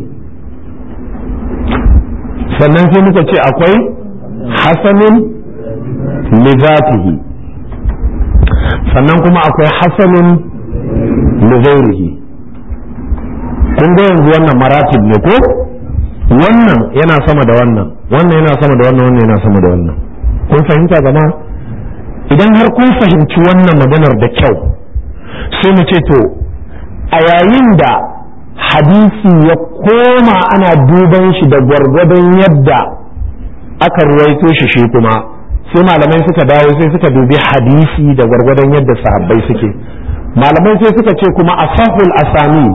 sannan sai muka ce akwai hasanun li zatihi sannan kuma akwai hasanun li ghairihi kun ga yanzu wannan maratib ne ko wannan yana sama da wannan wannan yana sama da wannan wannan yana sama da wannan kun fahimta gama idan har kun fahimci wannan maganar da kyau sai mu ce to a yayin da hadisi ya koma ana duban shi da gwargwadon yadda aka ruwaito shi shi kuma sai malamai suka dawo sai suka dubi hadisi da gwargwadon yadda sahabbai suke malamai sai suka ce kuma asahul asamid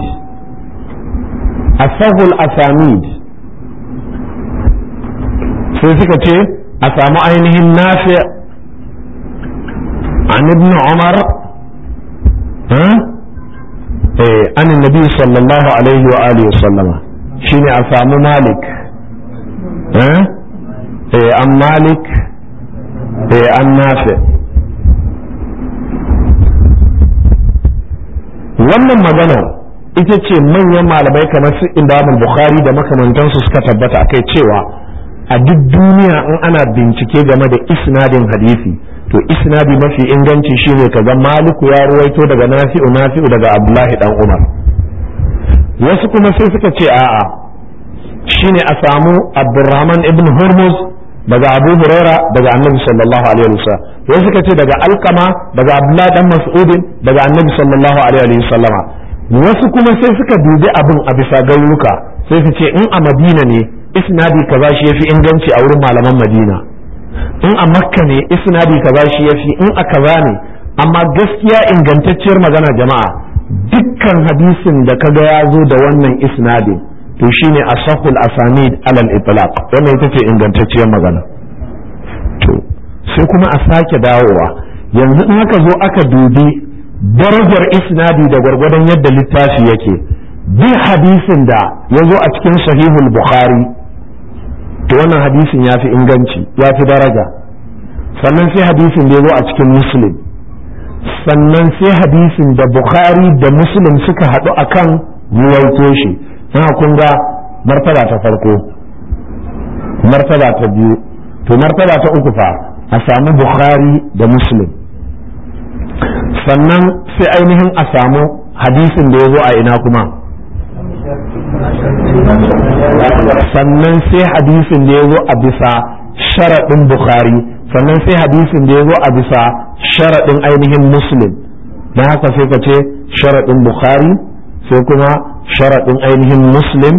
asahul asamid sai suka ce a samu ainihin nafi an ibn umar an nabi sallallahu alaihi wa alihi sallama shine a samu malik an malik an nafi wannan magana ita ce manyan malamai kamar su imam bukhari da makamantansu suka tabbata akai cewa a duk duniya in ana bincike game da isnadin hadisi to isnadi mafi inganci shine kaga maliku ya ruwaito daga nafi'u nafi'u daga abdullahi dan umar wasu kuma sai suka ce a'a shine a samu abdurrahman ibn hurmuz daga abu huraira daga annabi sallallahu alaihi wasallam wasu suka ce daga alkama daga abdullahi dan mas'udin daga annabi sallallahu alaihi wasallama wasu kuma sai suka dubi abin a bisa garuruka sai su ce in a madina ne isnadi kaza shi yafi inganci a wurin malaman madina in a makka ne isnadi kaza shi yafi in a kaza ne amma gaskiya ingantacciyar magana jama'a dukkan hadisin da kaga ya zo da wannan isnadin to shine asahul asanid alal itlaq wannan ita ce ingantacciyar magana to sai kuma a sake dawowa yanzu in aka zo aka dubi darajar isnadi da gwargwadon yadda littafi yake duk hadisin da ya zo a cikin sahihul bukhari to wannan hadisin ya fi inganci ya fi daraja sannan sai hadisin da ya zo a cikin muslim sannan sai hadisin da bukhari da muslim suka haɗu akan ruwaito shi na kun ga martaba ta farko martaba ta biyu to martaba ta uku fa a samu bukhari da muslim sannan sai ainihin a samu hadisin da ya zo a ina kuma sannan sai hadisin da ya zo a bisa sharaɗin bukhari sannan sai hadisin da ya zo a bisa sharaɗin ainihin muslim don haka sai ka ce sharaɗin bukhari sai kuma sharaɗin ainihin muslim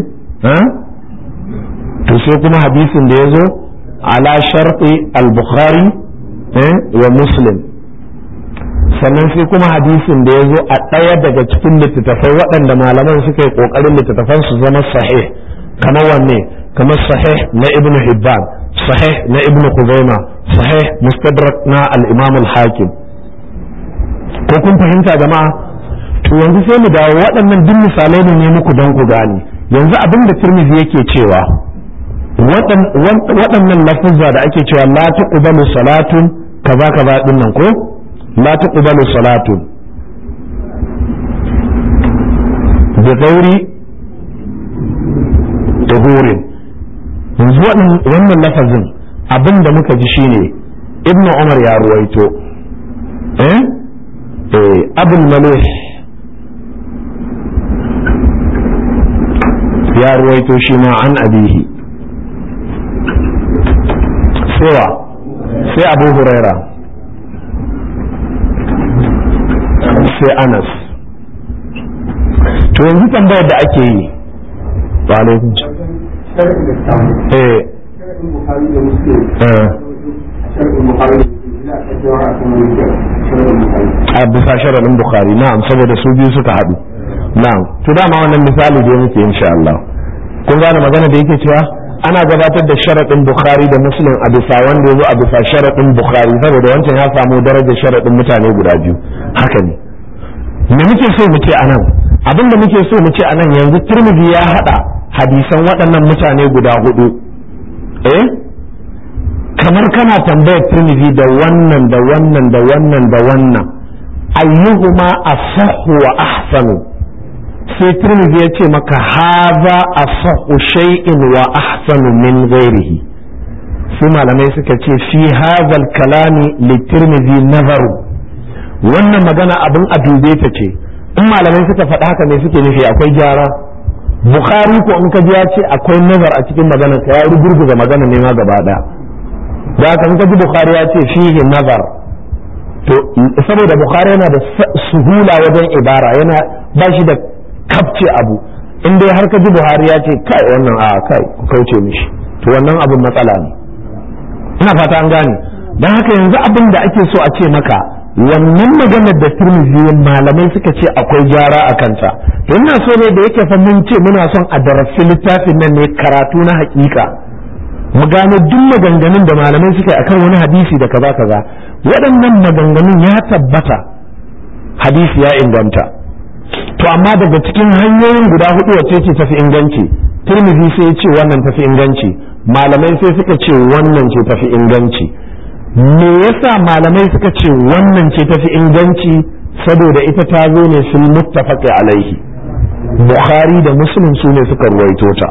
to sai kuma hadisin da ya zo ala sharɗi al-bukhari wa muslim sannan sai kuma hadisin da ya zo a ɗaya daga cikin littattafai waɗanda malaman suka yi ƙoƙarin littattafan su zama sahih kamar wanne kamar sahih na ibnu hibban sahih na ibnu khuzaima sahih mustadrak na al-imam al-hakim ko kun fahimta jama'a to yanzu sai mu dawo waɗannan duk misalai ne muku don ku gane yanzu abin da tirmidhi yake cewa waɗannan lafuzza da ake cewa la tuqbalu salatun kaza kaza din nan ko la tuqbalu salatun bi ghairi tuhurin yanzu wannan lafazin abin da muka ji shine ibnu umar ya ruwaito eh eh abul malih ya ruwaito shi ma an abihi sewa sai abu huraira sai anas to yanzu tambayar da ake yi wa alaikun eh a bisa sharaɗin bukhari na'am saboda su biyu suka haɗu na'am to dama wannan misali da muke insha Allah kun gane magana da yake cewa ana gabatar da sharaɗin bukhari da muslim a bisa wanda ya zo a bisa sharaɗin bukhari saboda wancan ya samu darajar sharaɗin mutane guda biyu haka ne me muke so mu ce anan abin da muke so mu ce anan yanzu turmudi ya haɗa hadisan waɗannan mutane guda hudu eh kamar kana tambayar turmudi da wannan da wannan da wannan da wannan ayyuhuma asahhu wa ahsanu sai turmizi ya ce maka haza a shay'in wa ahsanu min ghairihi sai malamai suka ce fi hazal kalami li turmizi nazaru wannan magana abin a dube ta ce in malamai suka faɗa haka ne suke nufi akwai gyara bukhari ko in ka ji ya ce akwai nazar a cikin magana ka ya rugurguza magana ne ma gaba ɗaya da haka in ka ji bukhari ya ce fihi nazar to saboda bukhari yana da suhula wajen ibara yana ba shi da kafce abu in dai har ka ji buhari ya ce kai wannan a kai ku kauce mishi to wannan abin matsala ne ina fata an gane don haka yanzu abin da ake so a ce maka wannan maganar da turmizi malamai suka ce akwai gyara a kanta to ina so ne da yake fa mun ce muna son a darasi littafin nan ne karatu na hakika mu gano duk maganganun da malamai suka yi akan wani hadisi da kaza kaza waɗannan maganganun ya tabbata hadisi ya inganta to amma daga cikin hanyoyin guda hudu wacce ce tafi inganci turmizi sai ce wannan tafi inganci malamai sai suka ce wannan ce tafi inganci me yasa malamai suka ce wannan ce tafi inganci saboda ita ta zo ne sun muttafaqi alaihi bukhari da muslim su ne suka ruwaito ta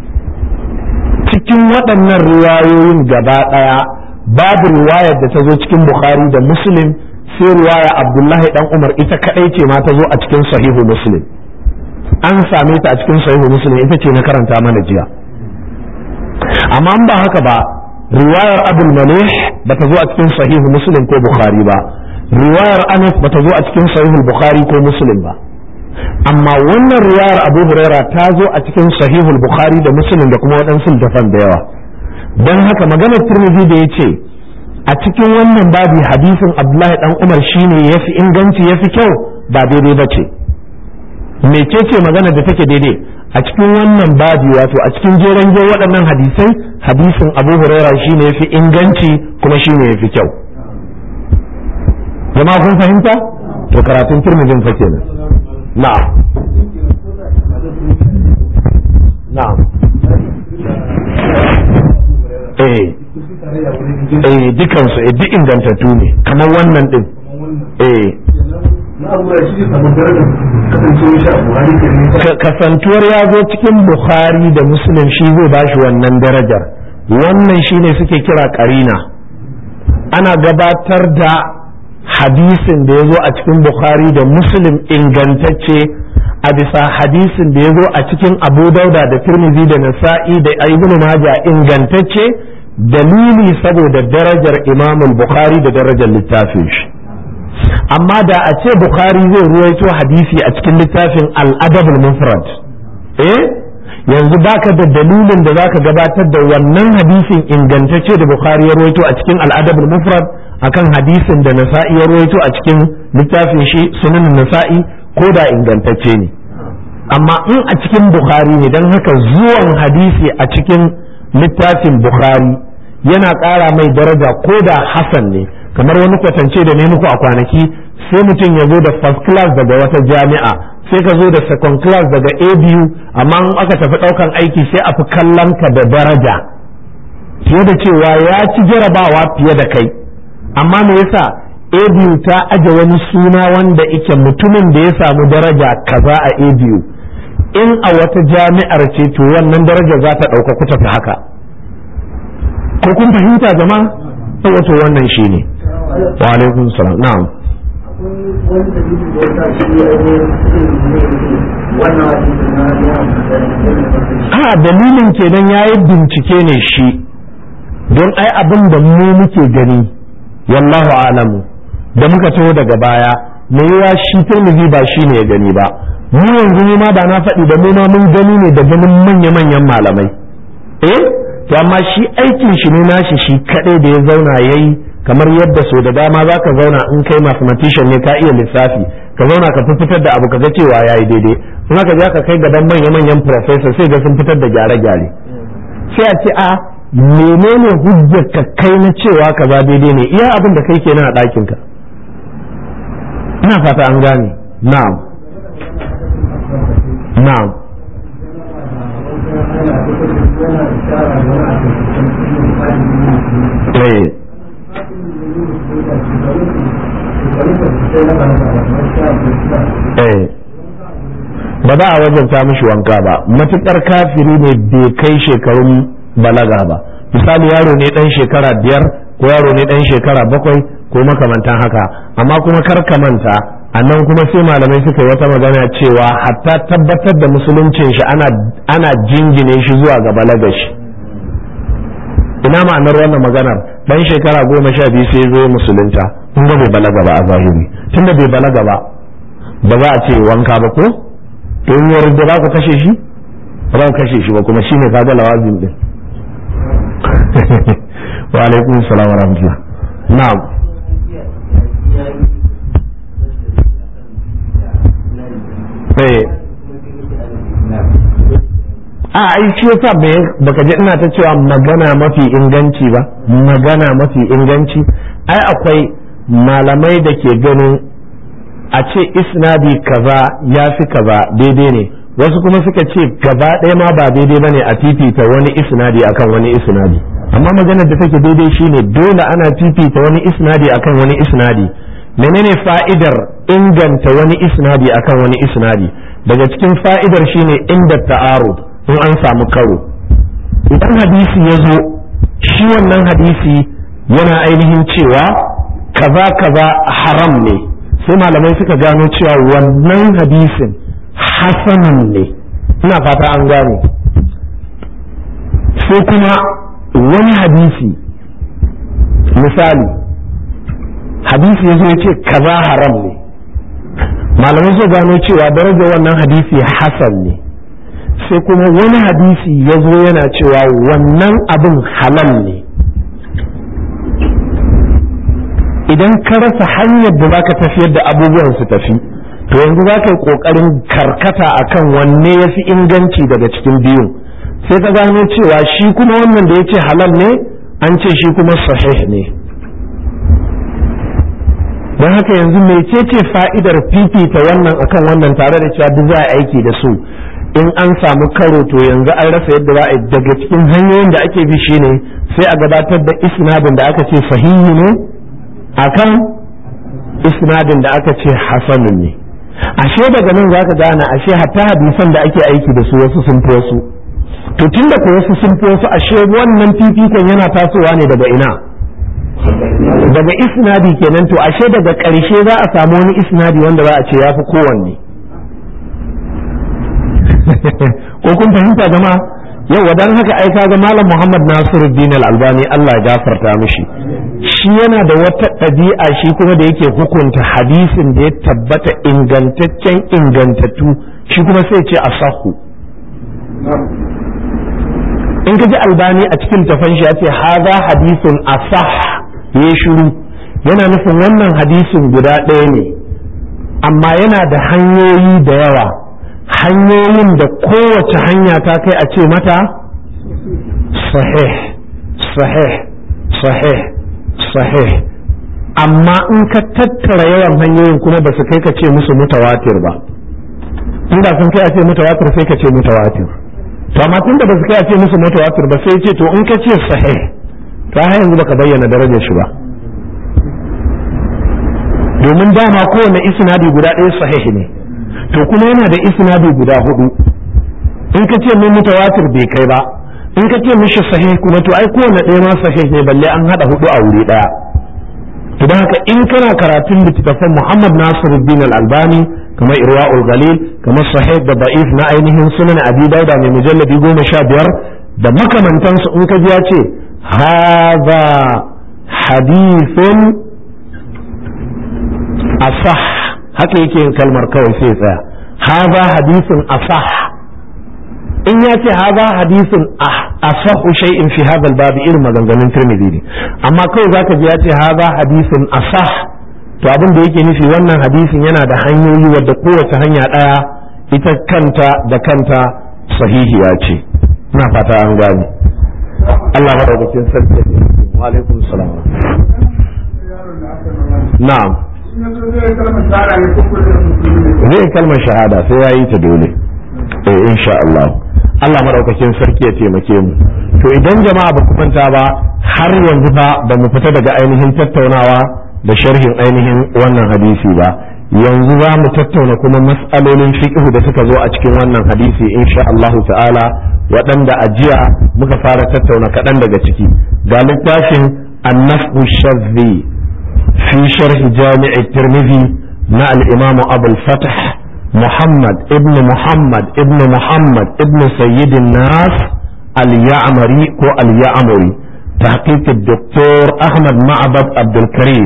cikin waɗannan riwayoyin gaba ɗaya babu riwayar da ta zo cikin bukhari da muslim sai riwaya abdullahi dan umar ita kadai ce ma ta zo a cikin sahihu muslim an same ta a cikin sahihu muslim ita ce na karanta mana jiya amma ba haka ba riwayar abul malih ba ta zo a cikin sahihu muslim ko bukhari ba riwayar anas ba ta zo a cikin sahihu bukhari ko muslim ba amma wannan riwayar abu huraira ta zo a cikin sahihul bukhari da muslim da kuma waɗansu littafan da yawa don haka maganar turmizi da ya ce a cikin wannan babi hadisin abdullahi dan umar shine ya fi inganci ya fi kyau ba daidai ba ce mecece magana da take daidai a cikin wannan babi wato a cikin jeren je waɗannan hadisai hadisin abu huraira shine ya fi inganci kuma shine ya fi kyau jama'a kun fahimta to karatun tirmidhin fa kenan na'am na'am eh eh dukansu eh duk ingantattu ne kamar wannan din eh kasantuwar ya zo cikin bukhari da muslim shi zai bashi wannan darajar wannan shine suke kira karina ana gabatar da hadisin da ya zo a cikin bukhari da muslim ingantacce a bisa hadisin da ya zo a cikin abu dauda da tirmidhi da nasa'i da ibnu majah ingantacce dalili saboda darajar imamul bukhari da darajar littafin shi amma da a ce bukhari zai ruwaito hadisi a cikin littafin al'adabul mufrad eh yanzu baka da dalilin da zaka gabatar da wannan hadisin ingantacce da bukhari ya ruwaito a cikin al'adabul mufrad akan hadisin da nasa'i ya ruwaito a cikin littafin shi sunan nasa'i ko da ingantacce ne amma in a cikin bukhari ne don haka zuwan hadisi a cikin littafin bukhari yana ƙara mai daraja ko da hasan ne kamar wani kwatance da ne muku a kwanaki sai mutum ya zo da first class daga wata jami'a sai ka zo da second class daga a biyu amma in aka tafi ɗaukan aiki sai a fi kallon ka da daraja fiye da cewa ya ci jarabawa fiye da kai amma me yasa a biyu ta aje wani suna wanda ike mutumin da ya samu daraja kaza a a biyu in a wata jami'ar ce to wannan daraja za ta ɗauka ku tafi haka ko kun fahimta jama'a wato wannan shine wa alaikum salam na'am a dalilin kenan yayi bincike ne shi don ai abin da mu muke gani wallahu alamu da muka taho daga baya me yawa shi turmizi ba shi ne ya gani ba mu yanzu ma ba na faɗi da mu ma mun gani ne da ganin manya-manyan malamai eh to amma shi aikin shi ne nashi shi kadai da ya zauna yayi kamar yadda so da dama za ka zauna in kai mathematician ne ka iya lissafi ka zauna ka fitar da abu ka ga cewa yayi daidai in aka je ka kai gaban manya-manyan professor sai ga sun fitar da gyare-gyare sai a ce a menene hujjar ka kai na cewa kaza daidai ne iya abin da kai kenan a ɗakin ka ina fata an gane na'am na'am eh eh ba za a wajenta mishi wanka ba matukar kafiri ne bai kai shekarun balaga ba misali yaro ne dan shekara biyar ko yaro ne dan shekara bakwai ko makamantan haka amma kuma kar ka manta a nan kuma sai malamai suka yi wata magana cewa hatta tabbatar da musuluncin shi ana ana jingine shi zuwa ga balaga shi ina ma'anar wannan maganar dan shekara goma sha biyu sai zo musulunta kun ga bai balaga ba a zahiri tunda bai balaga ba ba za a ce wanka ba ko to in yarda za ku kashe shi ba za ku kashe shi ba kuma shine kaga lawazim din wa alaikum salam wa rahmatullah na'am eh a ai shi yasa me baka ji ina ta cewa magana mafi inganci ba magana mafi inganci ai akwai malamai da ke ganin a ce isnadi kaza ya fi kaza daidai ne wasu kuma suka ce gaba ɗaya ma ba daidai ba ne a fifita wani isnadi akan wani isnadi amma maganar da take daidai shine dole ana fifita wani isnadi akan wani isnadi menene fa'idar inganta wani isnadi akan wani isnadi daga cikin fa'idar shine inda ta'arud in an samu karo idan hadisi ya zo shi wannan hadisi yana ainihin cewa kaza kaza haram ne sai malamai suka gano cewa wannan hadisin hasanun ne ina fata an gane sai kuma wani hadisi misali hadisi ya zo ya ce kaza haram ne malamai suka gano cewa darajar wannan hadisi hasan ne sai kuma wani hadisi ya zo yana cewa wannan abin halal ne idan ka rasa hanyar da zaka tafiyar da abubuwan su tafi to yanzu za ka yi ƙoƙarin karkata akan wanne ya fi inganci daga cikin biyun sai ka gano cewa shi kuma wannan da ya ce halal ne an ce shi kuma sahih ne don haka yanzu mecece fa'idar fifita wannan akan wannan tare da cewa duk za a aiki da su in an samu karo to yanzu an rasa yadda za a daga cikin hanyoyin da ake bi shine sai a gabatar da isnadin da aka ce sahihi ne akan isnadin da aka ce hasanun ne ashe daga nan zaka gane ashe hatta hadisan da ake aiki da su wasu sun fi wasu to tunda ko wasu sun fi wasu ashe wannan fifikon yana tasowa ne daga ina daga isnadi kenan to ashe daga ƙarshe za a samu wani isnadi wanda za a ce ya fi kowanne ko kun fahimta jama'a yau wadan haka ai kaga malam Muhammad Nasiruddin Al-Albani Allah ya gafarta mishi shi yana da wata ɗabi'a shi kuma da yake hukunta hadisin da ya tabbata ingantaccen ingantattu shi kuma sai ce asahu in ka ji albani a cikin tafan shi ya ce haza hadisun asah ya shiru yana nufin wannan hadisin guda ɗaya ne amma yana da hanyoyi da yawa hanyoyin da kowace hanya ta kai a ce mata sahih sahih sahih sahih amma in ka tattara yawan hanyoyin kuma ba su kai ka ce musu mutawatir ba inda sun kai a ce mutawatir sai ka ce mutawatir to amma tunda ba su kai a ce musu mutawatir ba sai ce to in ka ce sahih to har yanzu baka bayyana darajar shi ba domin dama kowane isnadi guda ɗaya sahih ne to kuma yana da isnadi guda hudu in ka ce min mutawatir bai kai ba in ka ce mishi sahih kuma to ai kowane ɗaya ma sahih ne balle an hada hudu a wuri ɗaya to don haka in kana karatun littattafan Muhammad Nasiruddin Al-Albani kamar Irwaul Galil kamar sahih da da'if na ainihin sunan Abi Dauda mai mujalladi goma sha biyar da makamantansu in ka ji ya ce hadha hadithun asah haka yake yin kalmar kawai sai tsaya haza hadisin asah in ya ce haza hadisin asahu shay'in fi hadha al-bab irin maganganun Tirmidhi ne amma kawai zaka ji ya ce haza hadisin asah to abin da yake nufi wannan hadisin yana da hanyoyi wadda kowace hanya daya ita kanta da kanta sahihiya ce ina fata an gane Allah madaukakin sarki wa alaikum salam na'am zai kalmar shahada sai ya yi ta dole eh insha Allah Allah madaukakin sarki ya taimake mu to idan jama'a ba ku manta ba har yanzu ba ba mu fita daga ainihin tattaunawa da sharhin ainihin wannan hadisi ba yanzu za mu tattauna kuma mas'alolin fiqh da suka zo a cikin wannan hadisi insha Allah ta'ala waɗanda a jiya muka fara tattauna kaɗan daga ciki ga littafin annafu shazzi في شرح جامع الترمذي مع الإمام أبو الفتح محمد ابن محمد ابن محمد ابن سيد الناس اليعمري هو اليعمري تحقيق الدكتور أحمد معبد عبد الكريم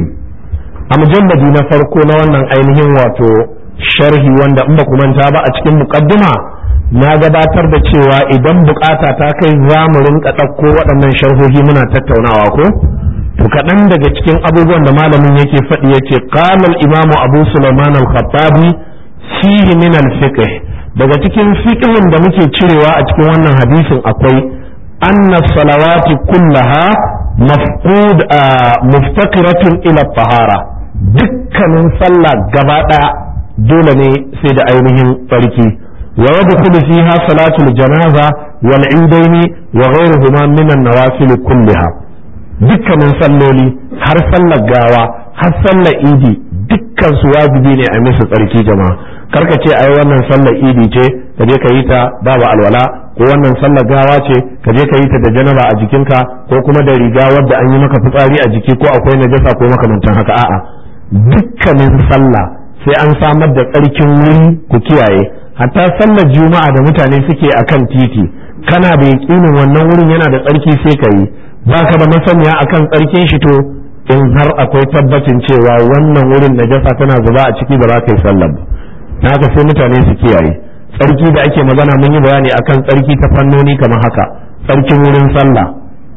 أمجلد نفرقو نوانا أينهم واتو sharhi wanda in ba ku manta ba a cikin muqaddima na gabatar da cewa idan bukata ta kai za mu rinka ɗauko waɗannan sharhohi muna tattaunawa ko to kaɗan daga cikin abubuwan da malamin yake faɗi yace qala al-imam abu sulaiman al-khattabi fihi min al-fiqh daga cikin fiqhin da muke cirewa a cikin wannan hadisin akwai anna salawati kullaha mafqud muftaqiratun ila tahara dukkanin sallah gaba ɗaya dole ne sai da ainihin tsarki wa yadkhulu fiha salatul janaza wal idaini wa ghayruhuma min an-nawafil kullaha dukkanin salloli har sallar gawa har sallar idi dukkan su wajibi ne a musu tsarki jama'a karka ce ai wannan sallar idi ce ka je ka yi ta babu alwala ko wannan sallar gawa ce ka je ka yi ta da janaba a jikinka ko kuma da riga wadda an yi maka fitsari a jiki ko akwai najasa ko makamantan haka a'a dukkanin sallah sai an samar da tsarkin wuri ku kiyaye hatta sallar juma'a da mutane suke akan titi kana da yakinin wannan wurin yana da tsarki sai ka yi baka da masaniya akan tsarkin shi to in har akwai tabbacin cewa wannan wurin najasa tana zuba a ciki ba za ka yi sallar ba na haka sai mutane su kiyaye tsarki da ake magana mun yi bayani akan tsarki ta fannoni kamar haka tsarkin wurin sallah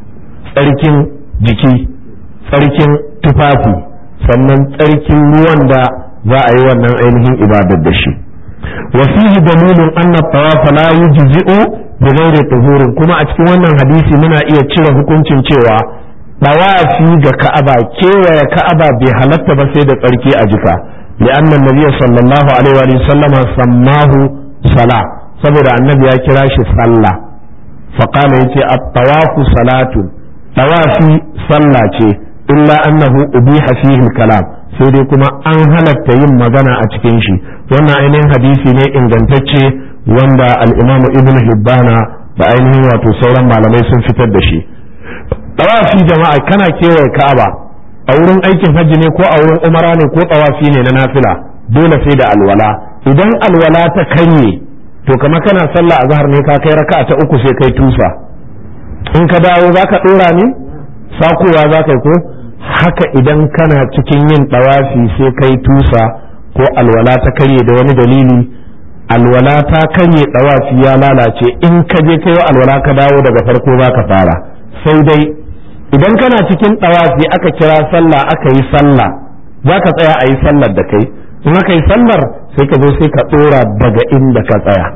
tsarkin jiki tsarkin tufafi sannan tsarkin ruwan da za a yi wannan ainihin ibadar da shi wasihi dalilin anna tawafa la yujzi'u bi ghairi tuhurin kuma a cikin wannan hadisi muna iya cire hukuncin cewa tawafi ga ka'aba kewaye ka'aba bai halatta ba sai da tsarki a jika li'anna nabiyyu sallallahu alaihi wa sallam sammahu sala saboda annabi ya kira shi sallah faqala yace at-tawafu salatu tawafi sallah ce illa annahu ubiha fihi al-kalam sai dai kuma an halatta yin magana a cikin shi wannan ainihin hadisi ne ingantacce wanda al-imam ibn hibbana da ainihin wato sauran malamai sun fitar da shi tawafi jama'a kana kewaye ka'aba a wurin aikin hajji ne ko a wurin umara ne ko tawafi ne na nafila dole sai da alwala idan alwala ta kanye to kamar kana sallah azhar ne ka kai raka'a ta uku sai kai tusa in ka dawo zaka dora ne sakowa zaka ko haka idan kana cikin yin tawafi sai kai tusa ko alwala ta karye da wani dalili alwala ta karye tawafi ya lalace in ka je kai alwala ka dawo daga farko zaka fara sai dai idan kana cikin ɗawafi aka kira sallah aka yi sallah za ka tsaya a yi sallar da kai in aka yi sallar sai ka zo sai ka ɗora daga inda ka tsaya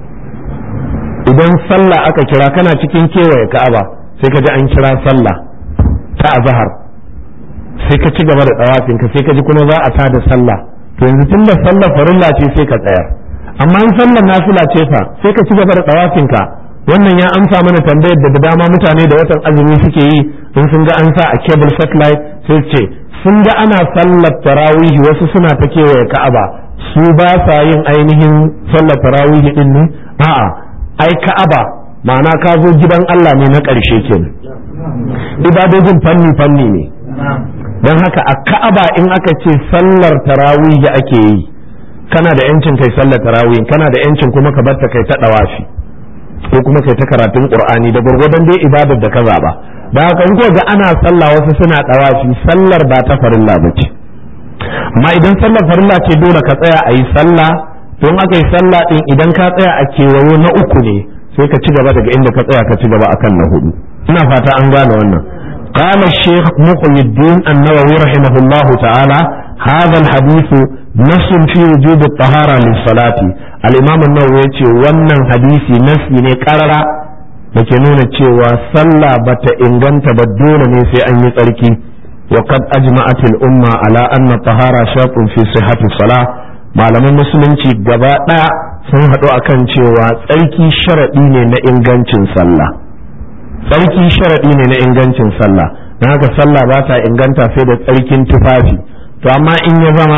idan sallah aka kira kana cikin kewaye ka'aba sai ka ji an kira sallah ta azhar sai ka ci gaba da ɗawafin ka sai ka ji kuma za a tada sallah to yanzu tun da sallar farilla ce sai ka tsayar amma in sallar nafila ce fa sai ka ci gaba da ɗawafin ka wannan ya amsa mana tambayar da dama mutane da watan azumi suke yi in sun ga an sa a cable satellite sai ce sun ga ana sallar tarawihi wasu suna ta kewaye ka'aba su ba sa yin ainihin sallar tarawihi din ne a'a ai ka'aba ma'ana ka zo gidan Allah ne na ƙarshe kenan ibadojin fanni fanni ne don haka a ka'aba in aka ce sallar tarawihi ake yi kana da yancin kai sallar tarawihi kana da yancin kuma ka bar ta kai ta dawafi ko kuma kai ta karatun qur'ani da gurgurdan dai ibadar da ka zaba da haka in ga ana sallah wasu suna dawafi sallar ba ta farilla bace amma idan sallar farilla ce dole ka tsaya a yi sallah don aka yi sallah din idan ka tsaya a kewayo na uku ne sai ka ci gaba daga inda ka tsaya ka ci gaba akan na hudu ina fata an gane wannan قال الشيخ مقي الدين النووي رحمه الله تعالى هذا الحديث نص في وجوب الطهارة للصلاة الإمام النووي يقول wannan hadisi nasi ne karara da ke nuna cewa sallah bata inganta ba dole ne sai an yi tsarki wa qad ajma'at al-umma ala anna tahara shartun fi sihhati salah malaman musulunci gaba daya sun haɗu akan cewa tsarki sharadi ne na ingancin sallah tsarki sharaɗi ne na ingancin sallah don haka sallah ba ta inganta sai da tsarkin tufafi to amma in ya zama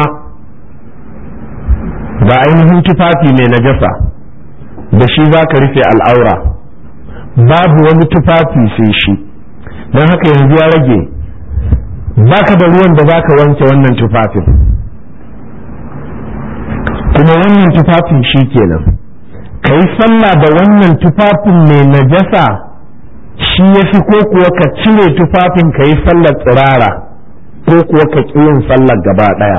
ba ainihin tufafi mai najasa da shi za ka rufe al'aura babu wani tufafi sai shi don haka yanzu ya rage baka da ruwan da za ka wanke wannan tufafin kuma wannan tufafin shi kenan ka yi sallah da wannan tufafin mai najasa shi ya fi ko kuwa ka cire tufafin ka yi sallar tsirara ko kuwa ka ƙi yin sallar gaba ɗaya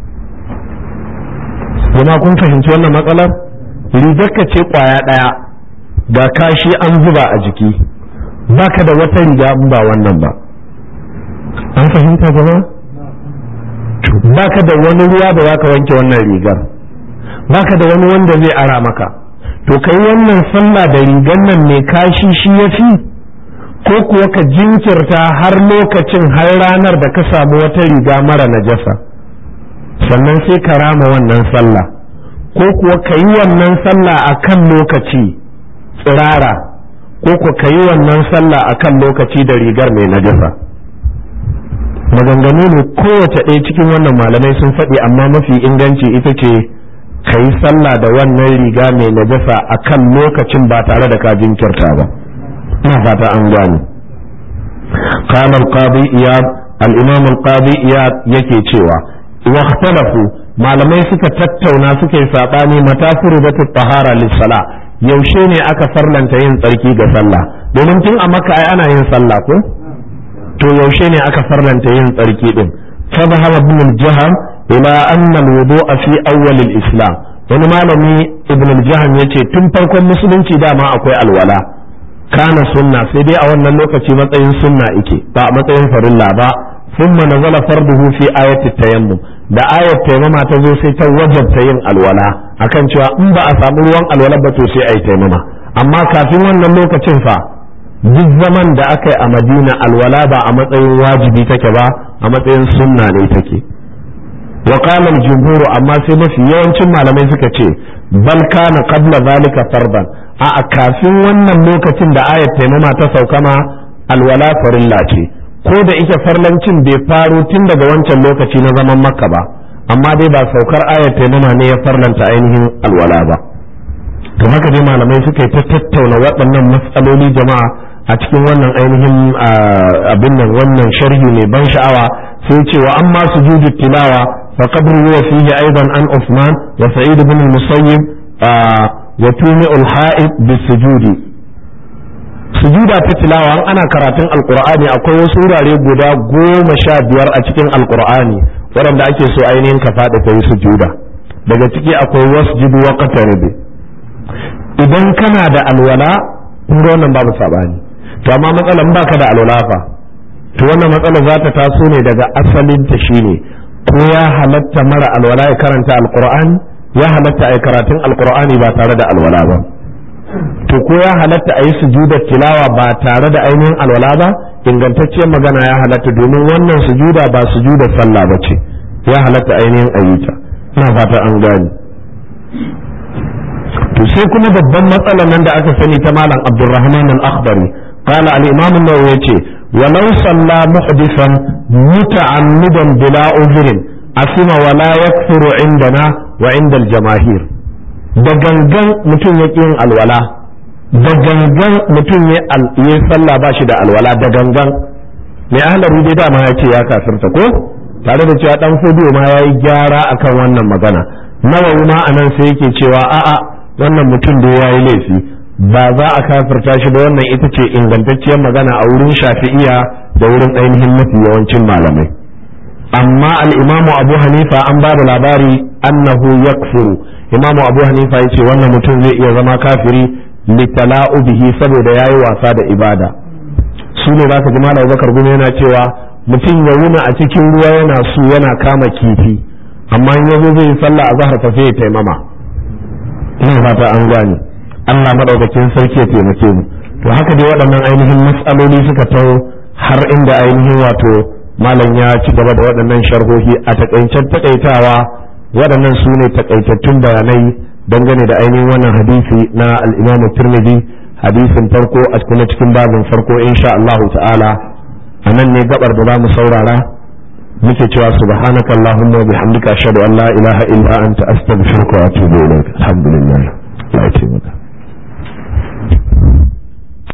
kuma kun fahimci wannan matsalar rigar ka ce ƙwaya ɗaya ga kashi an zuba a jiki baka da wata riga in ba wannan ba an fahimta gaba baka da wani ruwa da zaka wanke wannan rigar baka da wani wanda zai ara maka to kai wannan sallah da rigar nan mai kashi shi ya fi ko kuwa ka jinkirta har lokacin har ranar da ka samu wata riga mara najasa sannan sai ka rama wannan sallah ko kuwa ka yi wannan sallah a kan lokaci tsirara ko kuwa ka yi wannan sallah a kan lokaci da rigar mai najasa maganganu ne kowace ɗaya cikin wannan malamai sun faɗi amma mafi inganci ita ce ka yi sallah da wannan riga mai najasa a kan lokacin ba tare da ka jinkirta ba ina fata an gane قال القاضي إياد الإمام القاضي إياد yake cewa واختلفوا malamai suka tattauna suka yi saɓani mata furidatu tahara lissala yaushe ne aka farlanta yin tsarki ga sallah domin tun a maka ai ana yin sallah ko to yaushe ne aka farlanta yin tsarki din فذهب ابن الجهم إلى أن الوضوء في أول الإسلام wani malami ibn al-jaham yace tun farkon musulunci dama akwai alwala kana sunna sai dai a wannan lokaci matsayin sunna ike ba a matsayin farilla ba thumma nazala farduhu fi ayati tayammum da ayat tayammuma ta zo sai ta wajabta yin alwala akan cewa in ba a samu ruwan alwala ba to sai ayi tayammuma amma kafin wannan lokacin fa duk zaman da aka yi a madina alwala ba a matsayin wajibi take ba a matsayin sunna ne take wa qala al-jumhur amma sai mafi yawancin malamai suka ce bal kana qabla zalika fardan a kafin wannan lokacin da ayat taimama ta sauka ma alwala farilla ce ko da ita farlancin bai faro tun daga wancan lokaci na zaman makka ba amma dai ba saukar ayat taimama ne ya farlanta ainihin alwala ba to haka dai malamai suka yi ta tattauna waɗannan matsaloli jama'a a cikin wannan ainihin abin nan wannan sharhi mai ban sha'awa sai ce wa amma sujudu tilawa fa qabru wa fihi aidan an Uthman wa Sa'id ibn al-Musayyib wa tumi'u al-ha'id bis-sujudi sujuda ta tilawa ana karatun alqur'ani akwai wasu wurare guda goma sha biyar a cikin alqur'ani waɗanda ake so ainihin ka faɗi ka yi sujuda daga ciki akwai wasjudu wa qataribi idan kana da alwala kun ga wannan babu sabani to amma matsalan baka da alwala fa to wannan matsala za ta taso ne daga asalin ta shine ko ya halatta mara alwala ya karanta alqur'ani ya halatta ai karatun alqur'ani ba tare da alwala ba to ko ya halatta a yi sujudar tilawa ba tare da ainihin alwala ba ingantacciyar magana ya halatta domin wannan sujuda ba sujudar sallah ba ce ya halatta ainihin ayyuta ina fata an gane to sai kuma babban matsalar nan da aka sani ta malam abdurrahman al-akhbari qala al-imam an-nawawi yace walau salla muhdithan muta'ammidan bila uzrin asima wala yakfuru indana wa inda al-jamaahir da gangan mutum ya yin alwala da gangan mutum ya yi sallah ba shi da alwala da gangan mai ahlari dai dama ya ce ya kafirta ko tare da cewa dan fodiyo ma ya yi gyara akan wannan magana nawawi ma anan sai yake cewa a'a wannan mutum da ya yi laifi ba za a kafirta shi ba wannan ita ce ingantacciyar magana a wurin shafi'iya da wurin ainihin mafi yawancin malamai amma al'imamu abu hanifa an ba da labari annahu yakfuru imamu abu hanifa ya ce wannan mutum zai iya zama kafiri litala'u bihi saboda ya yi wasa da ibada su ne za ka ji malam bakar gumi yana cewa mutum ya wuna a cikin ruwa yana su yana kama kifi amma in yazo zai yi sallah a zahar fa sai ya taimama ina fata an gane Allah madaukakin sarki ya taimake mu to haka dai waɗannan ainihin matsaloli suka taho har inda ainihin wato malam ya ci gaba da waɗannan sharhohi a takaicen takaitawa waɗannan su ne takaitattun bayanai dangane da ainihin wannan hadisi na al-Imam Tirmidhi hadisin farko a kuma cikin babin farko insha Allah ta'ala a nan ne gabar da za mu saurara muke cewa subhanaka allahumma wa bihamdika ashhadu an la ilaha illa anta astaghfiruka wa atubu ilaik alhamdulillah ya taimaka